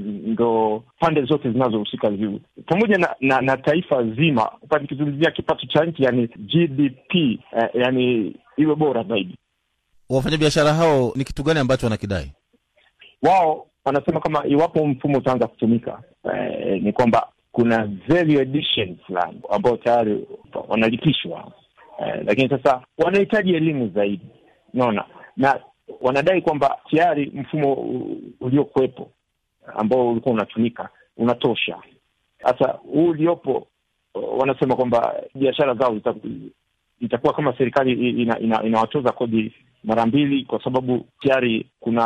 ndo pande zote zinazohusika ziwe pamoja na, na, na taifa zima, nikizungumzia kipato cha nchi yani GDP eh, yani iwe bora zaidi. Wafanyabiashara hao ni kitu gani ambacho wanakidai? Wao wanasema kama iwapo mfumo utaanza kutumika eh, ni kwamba kuna value addition fulani ambao tayari wanalipishwa eh, lakini sasa wanahitaji elimu zaidi, unaona na wanadai kwamba tayari mfumo uliokuwepo ambao ulikuwa unatumika unatosha. Sasa huu uliopo, wanasema kwamba biashara zao itakuwa kama serikali ina, ina, inawatoza kodi mara mbili, kwa sababu tayari kuna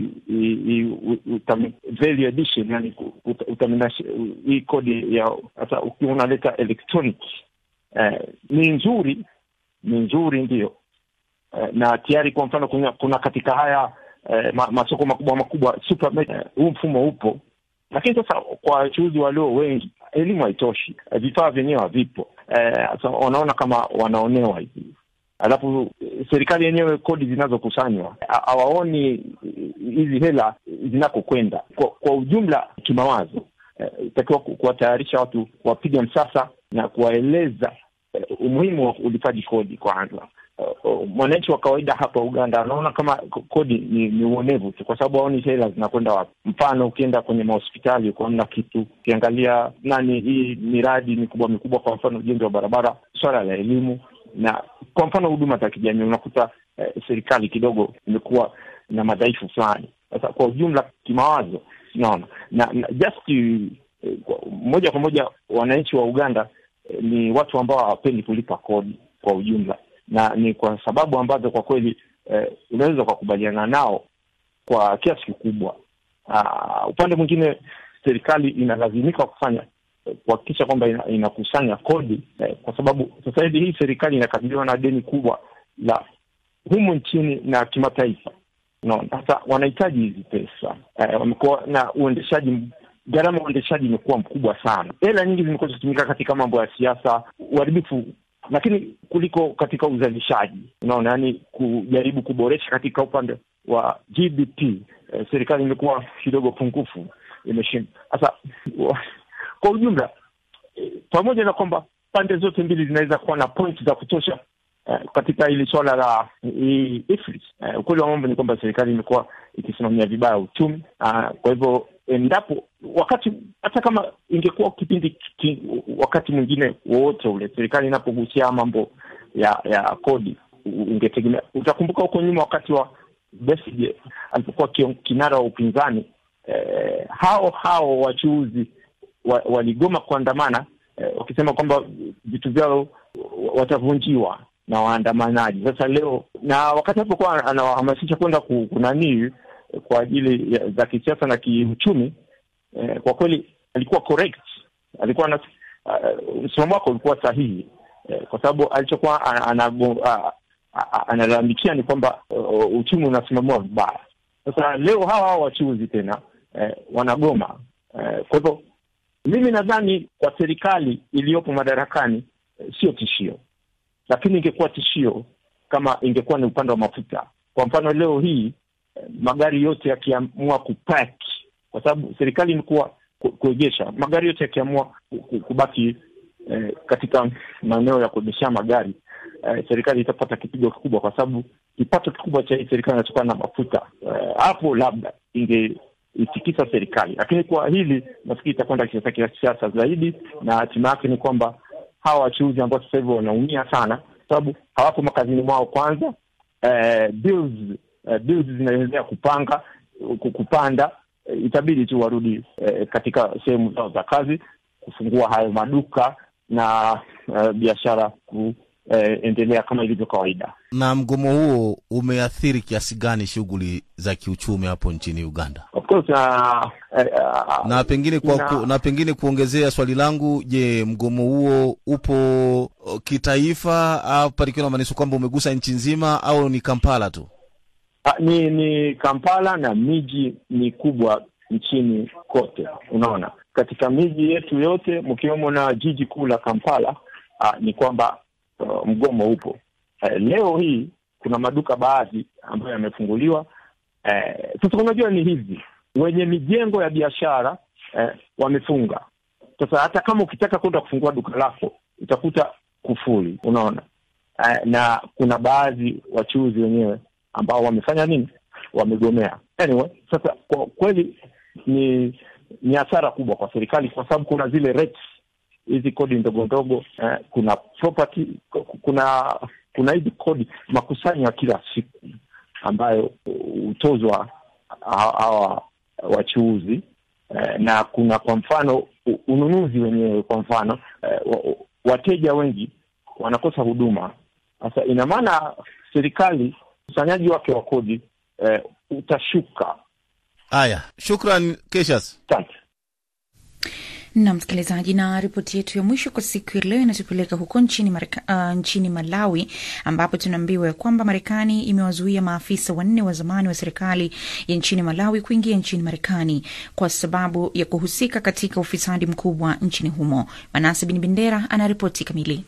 value addition, yani hii kodi ya sasa, ukiwa unaleta electronic eh, ni nzuri, ni nzuri ndio na tayari kwa mfano kuna, kuna katika haya eh, ma, masoko makubwa makubwa supermarket huu eh, mfumo upo, lakini sasa kwa wachuuzi walio wengi elimu haitoshi, eh, vifaa vyenyewe havipo. eh, so, wanaona kama wanaonewa hivi alafu eh, serikali yenyewe kodi zinazokusanywa ha- hawaoni hizi hela zinakokwenda kwa, kwa ujumla kimawazo eh, itakiwa ku- kuwatayarisha watu kuwapiga msasa na kuwaeleza eh, umuhimu wa ulipaji kodi kwanza uh, mwananchi wa kawaida hapa Uganda anaona kama k- kodi ni, ni uonevu tu, kwa sababu haoni hela zinakwenda wapi. Mfano, ukienda kwenye mahospitali ukaona kitu, ukiangalia nani hii miradi mikubwa mikubwa, kwa mfano ujenzi wa barabara, swala la elimu na kwa mfano huduma za kijamii, unakuta eh, serikali kidogo imekuwa na madhaifu fulani. Sasa kwa ujumla kimawazo, naona na, na just eh, kwa- moja kwa moja wananchi wa Uganda eh, ni watu ambao hawapendi kulipa kodi kwa ujumla na ni kwa sababu ambazo kwa kweli eh, unaweza ukakubaliana nao kwa kiasi kikubwa. Ah, upande mwingine serikali inalazimika kufanya eh, kuhakikisha kwamba ina, inakusanya kodi eh, kwa sababu sasa hivi hii serikali inakabiliwa na deni kubwa la humu nchini na kimataifa. Unaona, sasa wanahitaji hizi pesa eh, wamekuwa na uendeshaji gharama ya uendeshaji imekuwa mkubwa sana. Hela nyingi zimekuwa zikitumika katika mambo ya siasa, uharibifu lakini kuliko katika uzalishaji. Unaona, yani kujaribu kuboresha katika upande wa GDP eh, serikali imekuwa kidogo pungufu, imeshinda. Sasa wa- kwa ujumla eh, pamoja na kwamba pande zote mbili zinaweza kuwa na point za kutosha eh, katika hili swala la hii IFRIS. Eh, ukweli wa mambo ni kwamba serikali imekuwa ikisimamia vibaya uchumi. Ah, kwa hivyo endapo wakati hata kama ingekuwa kipindi ki, wakati mwingine wowote ule serikali inapogusia mambo ya ya kodi u- ungetegemea. Utakumbuka huko nyuma wakati wa Besigye alipokuwa kion- kinara wa upinzani eh, hao hao wachuuzi wa, waligoma kuandamana eh, wakisema kwamba vitu vyao watavunjiwa na waandamanaji. Sasa leo na wakati alipokuwa anawahamasisha kwenda ku- kunanii eh, kwa ajili ya, za kisiasa na kiuchumi eh, kwa kweli alikuwa correct, alikuwa na uh, msimamo wake ulikuwa sahihi eh, kwa sababu alichokuwa ana- anago- a- a- a- analalamikia ni kwamba uh, uchumi unasimamiwa vibaya. Sasa leo hawa hawa wachuuzi tena eh, wanagoma eh, kwa hivyo mimi nadhani kwa serikali iliyopo madarakani eh, sio tishio, lakini ingekuwa tishio kama ingekuwa ni upande wa mafuta. Kwa mfano leo hii eh, magari yote yakiamua kupaki, kwa sababu serikali imekuwa ku- kuegesha magari yote yakiamua ku- ku- kubaki eh, katika maeneo ya kuegeshea magari eh, serikali itapata kipigo kikubwa, kwa sababu kipato kikubwa cha hii serikali inatokana na mafuta. Eh, Hapo labda ingeitikisa serikali, lakini kwa hili nafikiri itakwenda kisiasa kisiasa zaidi, na hatima yake ni kwamba hawa wachuuzi ambao sasa hivi wanaumia sana, kwa sababu hawapo makazini mwao kwanza. Eh, bills eh, bills zinaendelea kupanga ku- kupanda eh, itabidi tu warudi eh, katika sehemu zao za kazi kufungua hayo maduka na eh, biashara kuendelea kama ilivyo kawaida. Na mgomo huo umeathiri kiasi gani shughuli za kiuchumi hapo nchini Uganda? Of course, uh, eh, uh, na pengine kwa na- ku, na pengine kuongezea swali langu, je, mgomo huo upo o, kitaifa au palikiwa namaanisha kwamba umegusa nchi nzima au ni Kampala tu? Ah, ni ni Kampala na miji mikubwa nchini kote. Unaona, katika miji yetu yote mkiwemo na jiji kuu la Kampala, ah, ni kwamba uh, mgomo upo. Eh, leo hii kuna maduka baadhi ambayo yamefunguliwa. Eh, sasa unajua ni hivi, wenye mijengo ya biashara eh, wamefunga. Sasa hata kama ukitaka kwenda kufungua duka lako utakuta kufuli, unaona eh, na kuna baadhi wachuuzi wenyewe ambao wamefanya nini, wamegomea. Anyway, sasa kwa kweli ni ni hasara kubwa kwa serikali, kwa sababu kuna zile rates hizi kodi ndogo ndogo eh, kuna property, ku- kuna kuna hizi kodi makusanyo ya kila siku ambayo hutozwa ha- hawa wachuuzi eh, na kuna kwa mfano u- ununuzi wenyewe, kwa mfano eh, wa- wateja wengi wanakosa huduma. Sasa ina maana serikali ukusanyaji wake wa kodi eh, utashuka. Haya, shukran Keshas. Asante. na msikilizaji, na ripoti yetu ya mwisho kwa siku ya leo inatupeleka huko nchini, Marika, uh, nchini Malawi ambapo tunaambiwa ya kwamba Marekani imewazuia maafisa wanne wa zamani wa serikali ya nchini Malawi kuingia nchini Marekani kwa sababu ya kuhusika katika ufisadi mkubwa nchini humo. Manase Bin Bendera ana ripoti kamili.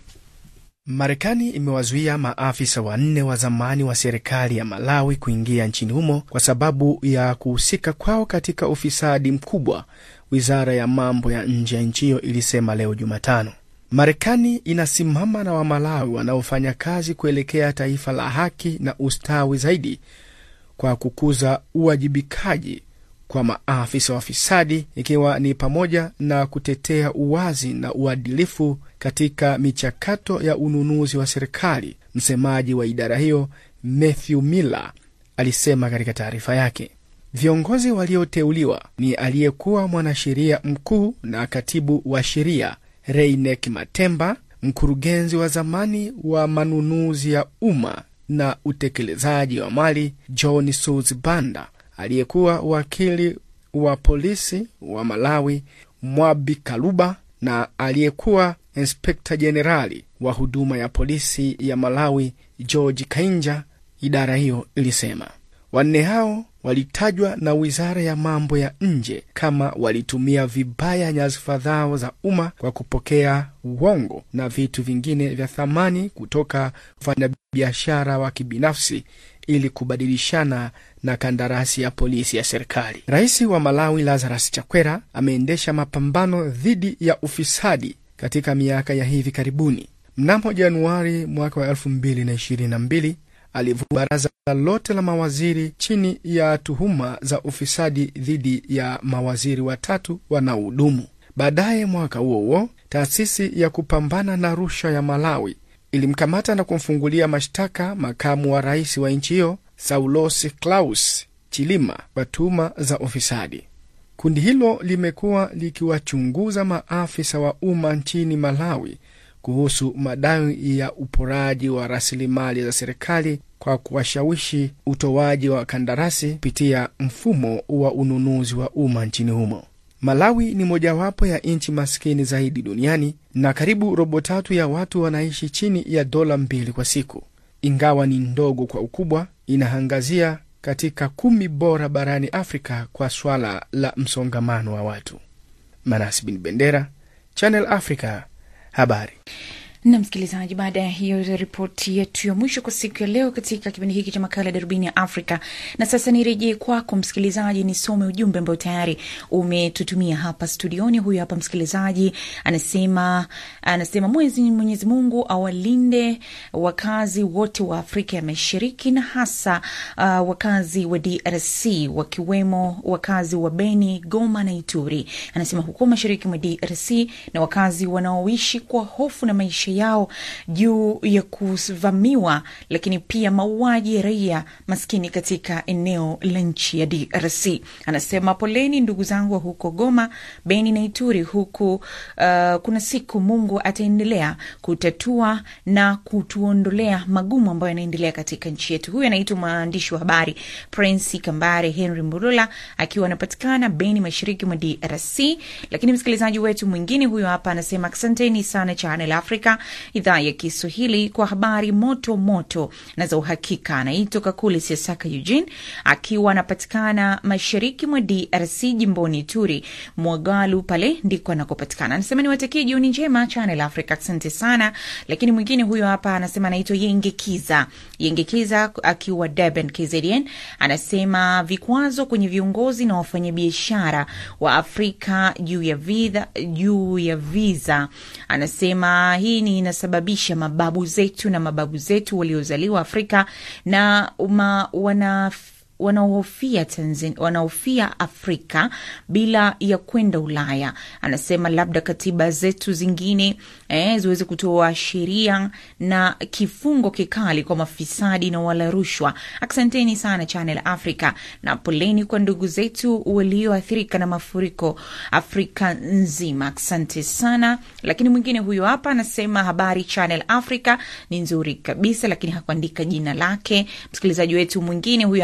Marekani imewazuia maafisa wanne wa zamani wa serikali ya Malawi kuingia nchini humo kwa sababu ya kuhusika kwao katika ufisadi mkubwa, wizara ya mambo ya nje ya nchi hiyo ilisema leo Jumatano. Marekani inasimama na Wamalawi wanaofanya kazi kuelekea taifa la haki na ustawi zaidi kwa kukuza uwajibikaji kwa maafisa wafisadi ikiwa ni pamoja na kutetea uwazi na uadilifu katika michakato ya ununuzi wa serikali. Msemaji wa idara hiyo Matthew Miller alisema katika taarifa yake. Viongozi walioteuliwa ni aliyekuwa mwanasheria mkuu na katibu wa sheria Reinek Matemba, mkurugenzi wa zamani wa manunuzi ya umma na utekelezaji wa mali John Sus Banda, aliyekuwa wakili wa polisi wa Malawi Mwabi Kaluba na aliyekuwa inspekta jenerali wa huduma ya polisi ya Malawi George Kainja, idara hiyo ilisema. Wanne hao walitajwa na wizara ya mambo ya nje kama walitumia vibaya nyadhifa zao za umma kwa kupokea uongo na vitu vingine vya thamani kutoka wafanyabiashara wa kibinafsi ili kubadilishana na kandarasi ya polisi ya serikali. Rais wa Malawi Lazarus Chakwera ameendesha mapambano dhidi ya ufisadi katika miaka ya hivi karibuni. Mnamo Januari mwaka wa elfu mbili na ishirini na mbili alivua baraza lote la mawaziri chini ya tuhuma za ufisadi dhidi ya mawaziri watatu wanaohudumu. Baadaye mwaka huo huo, taasisi ya kupambana na rushwa ya Malawi ilimkamata na kumfungulia mashtaka makamu wa rais wa nchi hiyo Saulos Klaus Chilima kwa tuhuma za ufisadi. Kundi hilo limekuwa likiwachunguza maafisa wa umma nchini Malawi kuhusu madai ya uporaji wa rasilimali za serikali kwa kuwashawishi utoaji wa kandarasi kupitia mfumo wa ununuzi wa umma nchini humo. Malawi ni mojawapo ya nchi maskini zaidi duniani na karibu robo tatu ya watu wanaishi chini ya dola mbili kwa siku. Ingawa ni ndogo kwa ukubwa, inaangazia katika kumi bora barani Afrika kwa swala la msongamano wa watu. Manasi Bin Bendera, Channel Africa, habari na msikilizaji, baada ya hiyo ripoti yetu ya mwisho kwa siku ya leo katika kipindi hiki cha makala ya darubini ya Afrika. Na sasa nirejee kwako msikilizaji, nisome ujumbe ambao tayari umetutumia hapa studioni. Huyu hapa msikilizaji anasema, anasema mwezi Mwenyezi Mungu awalinde wakazi wote wa Afrika ya Mashariki na hasa uh, wakazi wa DRC wakiwemo wakazi wa Beni, Goma na Ituri. Anasema huko mashariki mwa DRC na wakazi wanaoishi kwa hofu na maisha yao juu ya kuvamiwa lakini pia mauaji ya raia maskini katika eneo la nchi ya DRC. Anasema poleni ndugu zangu wa huko Goma, Beni na Ituri huku. Uh, kuna siku Mungu ataendelea kutatua na kutuondolea magumu ambayo yanaendelea katika nchi yetu. Huyu anaitwa mwandishi wa habari Prince Kambare Henry Mburula akiwa anapatikana Beni, mashariki mwa DRC. Lakini msikilizaji wetu mwingine huyo hapa anasema asanteni sana Channel Africa idhaa ya Kiswahili kwa habari moto moto na za uhakika. Anaitwa Kakule Siasaka Eugene akiwa anapatikana mashariki mwa DRC jimboni Turi Mwagalu, pale ndiko anakopatikana. Anasema niwatakie jioni njema Channel Africa, asante sana. Lakini mwingine huyo hapa anasema anaitwa Yengekiza Yengekiza akiwa Durban KZN, anasema vikwazo kwenye viongozi na wafanyabiashara wa Afrika juu ya visa, juu ya visa. Anasema hii ni inasababisha mababu zetu na mababu zetu waliozaliwa Afrika na uma, wana wanaohofia Tanzania, wanaohofia Afrika bila ya kwenda Ulaya. Anasema labda katiba zetu zingine eh, ziweze kutoa sheria na kifungo kikali kwa mafisadi na wala rushwa. Asanteni sana Channel Africa na poleni kwa ndugu zetu walioathirika na mafuriko Afrika nzima. Asante sana. Lakini mwingine huyo hapa anasema habari Channel Africa ni nzuri kabisa, lakini hakuandika jina lake. Msikilizaji wetu mwingine huyo hapa anasema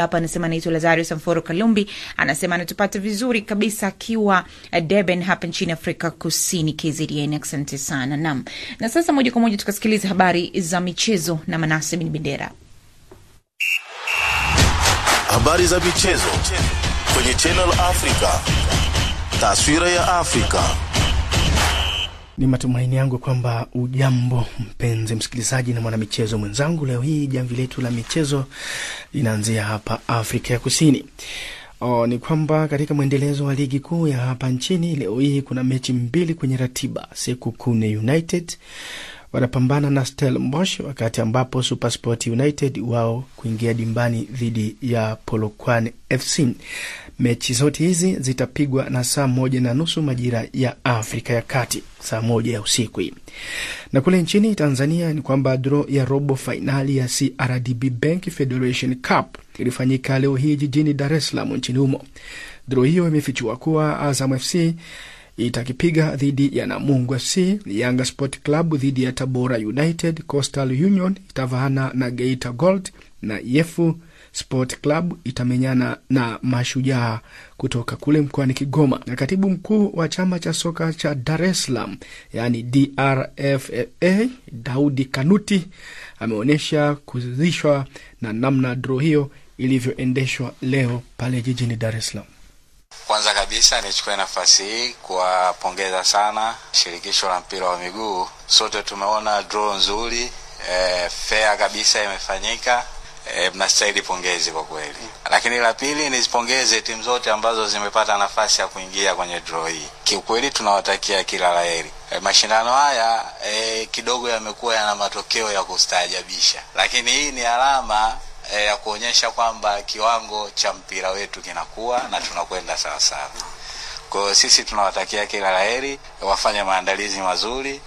anasema anaitwa Lazario Samforo Kalumbi, anasema anatupata vizuri kabisa akiwa uh, Durban hapa nchini Afrika Kusini, KZN. Asante sana nam. Na sasa moja kwa moja tukasikiliza habari za michezo na Manase Bin Bendera. Habari za michezo kwenye Channel Africa. Taswira ya Afrika. Ni matumaini yangu kwamba ujambo mpenzi msikilizaji na mwanamichezo mwenzangu. Leo hii jamvi letu la michezo linaanzia hapa Afrika ya Kusini. O, ni kwamba katika mwendelezo wa ligi kuu ya hapa nchini leo hii kuna mechi mbili kwenye ratiba. Sekukune United wanapambana na Stellenbosch, wakati ambapo Supersport United wao kuingia dimbani dhidi ya Polokwane FC. Mechi zote hizi zitapigwa na saa moja na nusu majira ya Afrika ya Kati, saa moja ya usiku hii. Na kule nchini Tanzania ni kwamba draw ya robo fainali ya CRDB Bank Federation Cup ilifanyika leo hii jijini Dar es Salaam nchini humo. Draw hiyo imefichua kuwa Azam FC itakipiga dhidi ya Namungo FC, Yanga Sport Club dhidi ya Tabora United, Coastal Union itavaana na Geita Gold na Yefu Sport Club itamenyana na Mashujaa kutoka kule mkoani Kigoma. Na katibu mkuu wa chama cha soka cha Dar es Salaam yaani DRFA Daudi Kanuti ameonyesha kuridhishwa na namna draw hiyo ilivyoendeshwa leo pale jijini Dar es Salaam. Kwanza kabisa nichukue nafasi hii kuwapongeza sana shirikisho la mpira wa miguu. Sote tumeona draw nzuri, e, fair kabisa imefanyika. E, mnastahili pongezi kwa kweli. Lakini la pili nizipongeze timu zote ambazo zimepata nafasi ya kuingia kwenye draw hii. Kiukweli tunawatakia kila laheri. E, mashindano haya e, kidogo yamekuwa yana matokeo ya kustaajabisha, lakini hii ni alama e, ya kuonyesha kwamba kiwango cha mpira wetu kinakuwa na tunakwenda sawasawa. Kwa hiyo sisi tunawatakia kila laheri, wafanye maandalizi mazuri.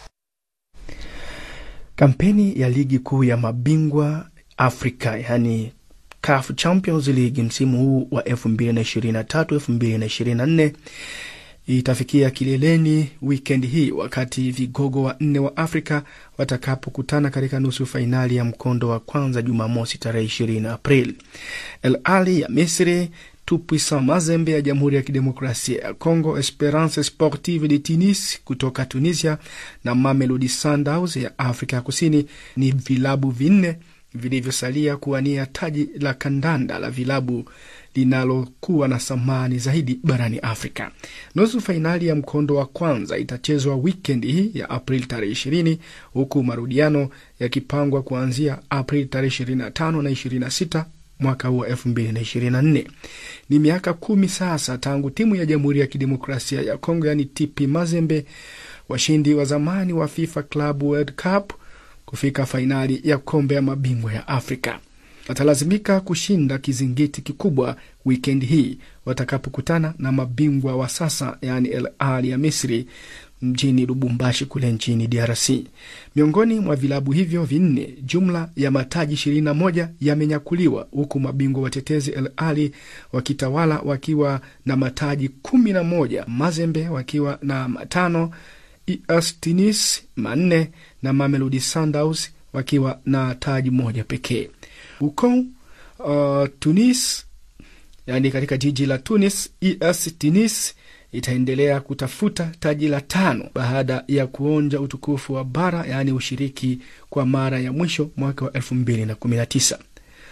Kampeni ya ligi kuu ya mabingwa Afrika yani CAF Champions League msimu huu wa 2023 2024 itafikia kileleni wikendi hii wakati vigogo wa nne wa Afrika watakapokutana katika nusu fainali ya mkondo wa kwanza Jumamosi tarehe 20 Aprili. El Ali ya Misri, Tupuisa Mazembe ya Jamhuri ya Kidemokrasia ya Kongo, Esperance Sportive de Tunis kutoka Tunisia na Mamelodi Sundowns ya Afrika ya Kusini ni vilabu vinne vilivyosalia kuwania taji la kandanda la vilabu linalokuwa na thamani zaidi barani Afrika. Nusu fainali ya mkondo wa kwanza itachezwa wikendi hii ya Aprili tarehe ishirini huku marudiano yakipangwa kuanzia Aprili tarehe ishirini na tano na ishirini na sita mwaka huu wa elfu mbili na ishirini na nne. Ni miaka kumi sasa tangu timu ya Jamhuri ya Kidemokrasia ya Kongo yaani TP Mazembe, washindi wa zamani wa FIFA Club World Cup kufika fainali ya kombe ya mabingwa ya Afrika. Watalazimika kushinda kizingiti kikubwa wikendi hii watakapokutana na mabingwa wa sasa yaani El Ahly ya Misri mjini Lubumbashi kule nchini DRC. Miongoni mwa vilabu hivyo vinne, jumla ya mataji ishirini na moja yamenyakuliwa huku mabingwa watetezi El Ahly wakitawala wakiwa na mataji kumi na moja, Mazembe wakiwa na matano, AS Tunis manne na Mamelodi Sundowns wakiwa na taji moja pekee. Huko uh, Tunis, yani katika jiji la Tunis, AS Tunis itaendelea kutafuta taji la tano baada ya kuonja utukufu wa bara, yaani ushiriki kwa mara ya mwisho mwaka wa elfu mbili na kumi na tisa.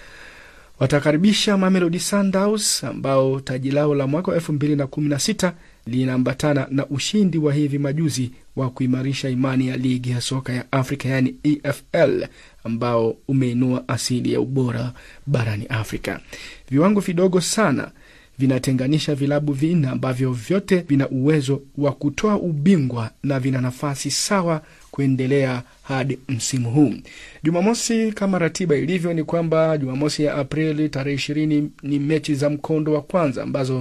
Watakaribisha Mamelodi Sundowns ambao taji lao la mwaka wa elfu mbili na kumi na sita linaambatana na ushindi wa hivi majuzi wa kuimarisha imani ya ligi ya soka ya Afrika yaani EFL ambao umeinua asili ya ubora barani Afrika. Viwango vidogo sana vinatenganisha vilabu vinne ambavyo vyote vina uwezo wa kutoa ubingwa na vina nafasi sawa kuendelea hadi msimu huu. Jumamosi, kama ratiba ilivyo, ni kwamba Jumamosi ya Aprili tarehe ishirini ni mechi za mkondo wa kwanza ambazo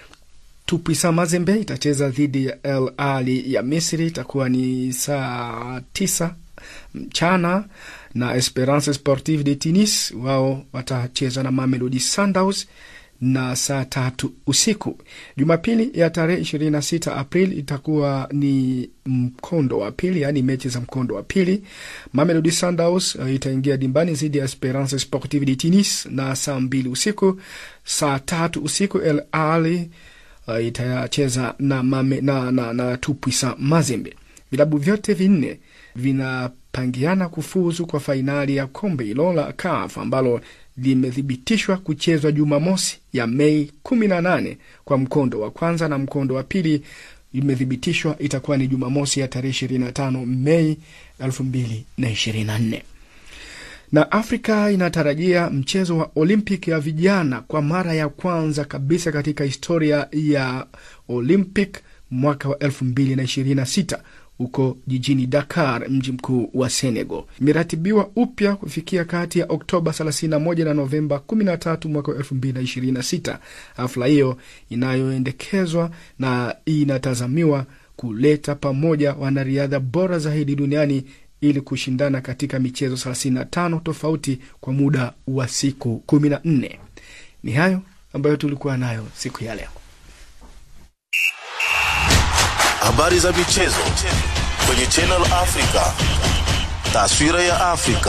Tupisa Mazembe itacheza dhidi ya El Ali ya Misri, itakuwa ni saa tisa mchana, na Esperance Sportive de Tunis wao watacheza na Mamelodi Sundowns na saa tatu usiku. Jumapili ya tarehe 26 Aprili itakuwa ni mkondo wa pili, yaani mechi za mkondo wa pili. Mamelodi Sundowns uh, itaingia dimbani dhidi ya Esperance Sportive de Tunis na saa mbili usiku. Saa tatu usiku El Ahly uh, itacheza na, mame, na, na, na Tupuisa Mazembe. Vilabu vyote vinne vinapangiana kufuzu kwa fainali ya kombe hilo la CAF ambalo limethibitishwa kuchezwa Jumamosi ya Mei 18 kwa mkondo wa kwanza, na mkondo wa pili imethibitishwa itakuwa ni Jumamosi ya tarehe 25 Mei 2024 na Afrika inatarajia mchezo wa Olympic ya vijana kwa mara ya kwanza kabisa katika historia ya Olympic mwaka wa 2026 huko jijini Dakar, mji mkuu wa Senegal. Imeratibiwa upya kufikia kati ya Oktoba 31 na Novemba 13 mwaka wa 2026. Hafla hiyo inayoendekezwa na inatazamiwa kuleta pamoja wanariadha bora zaidi duniani ili kushindana katika michezo 35 tofauti kwa muda wa siku 14. Ni hayo ambayo tulikuwa nayo siku ya leo. Habari za michezo kwenye Channel Africa. Taswira ya Afrika.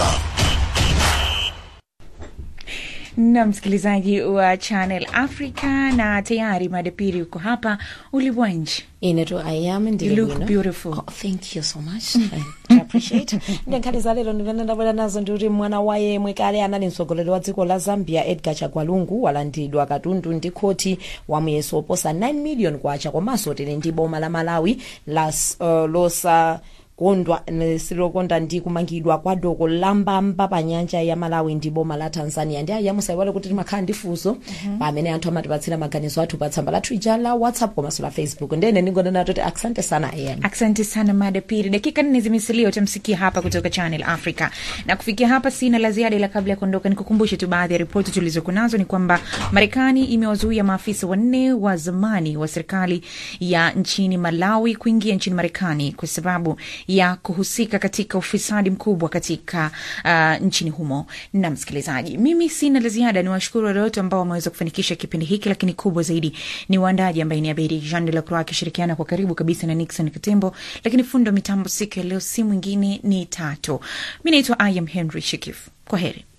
na msikilizaji wa Channel Africa, na tayari madapiri uko hapa ulimwanji Ineto I am You look beautiful. Oh, thank you so much. I appreciate. Ndenkhani za lero ndimene ndabwera nazo ndikuti mwana wa yemwe kale anali mtsogoleri wa dziko la Zambia Edgar Chagwalungu walandidwa katundu ndi khoti wa muyeso oposa 9 million kwacha komanso tili ndi boma la Malawi la uh, losa kondwa silokonda ndi kumangidwa kwa doko lambamba pa nyanja ya malawi ndi boma la tanzania ndi aya musaiwale kuti timakhala ndi funso pamene anthu amatipatsira maganizo athu pa tsamba lathu ija la whatsapp komanso la facebook ndene ndingonena toti asante sana ayani Asante sana mada pili. Dakika nne zimesalia, utamsikia hapa kutoka Channel Africa. Na kufikia hapa sina la ziada, ila kabla ya kuondoka, nikukumbushe tu baadhi ya ripoti tulizokuwa nazo ni kwamba Marekani imewazuia maafisa wanne wa zamani wa serikali ya nchini Malawi kuingia nchini Marekani kwa sababu ya kuhusika katika ufisadi mkubwa katika uh, nchini humo. Na msikilizaji, mimi sina la ziada, ni washukuru wale wote ambao wameweza kufanikisha kipindi hiki, lakini kubwa zaidi ni waandaji ambaye ni Abedi Jean de la Croix akishirikiana kwa karibu kabisa na Nixon Katembo, lakini fundo mitambo siku ya leo si mwingine ni Tatu. Mi naitwa I am Henry Shikif. Kwa heri.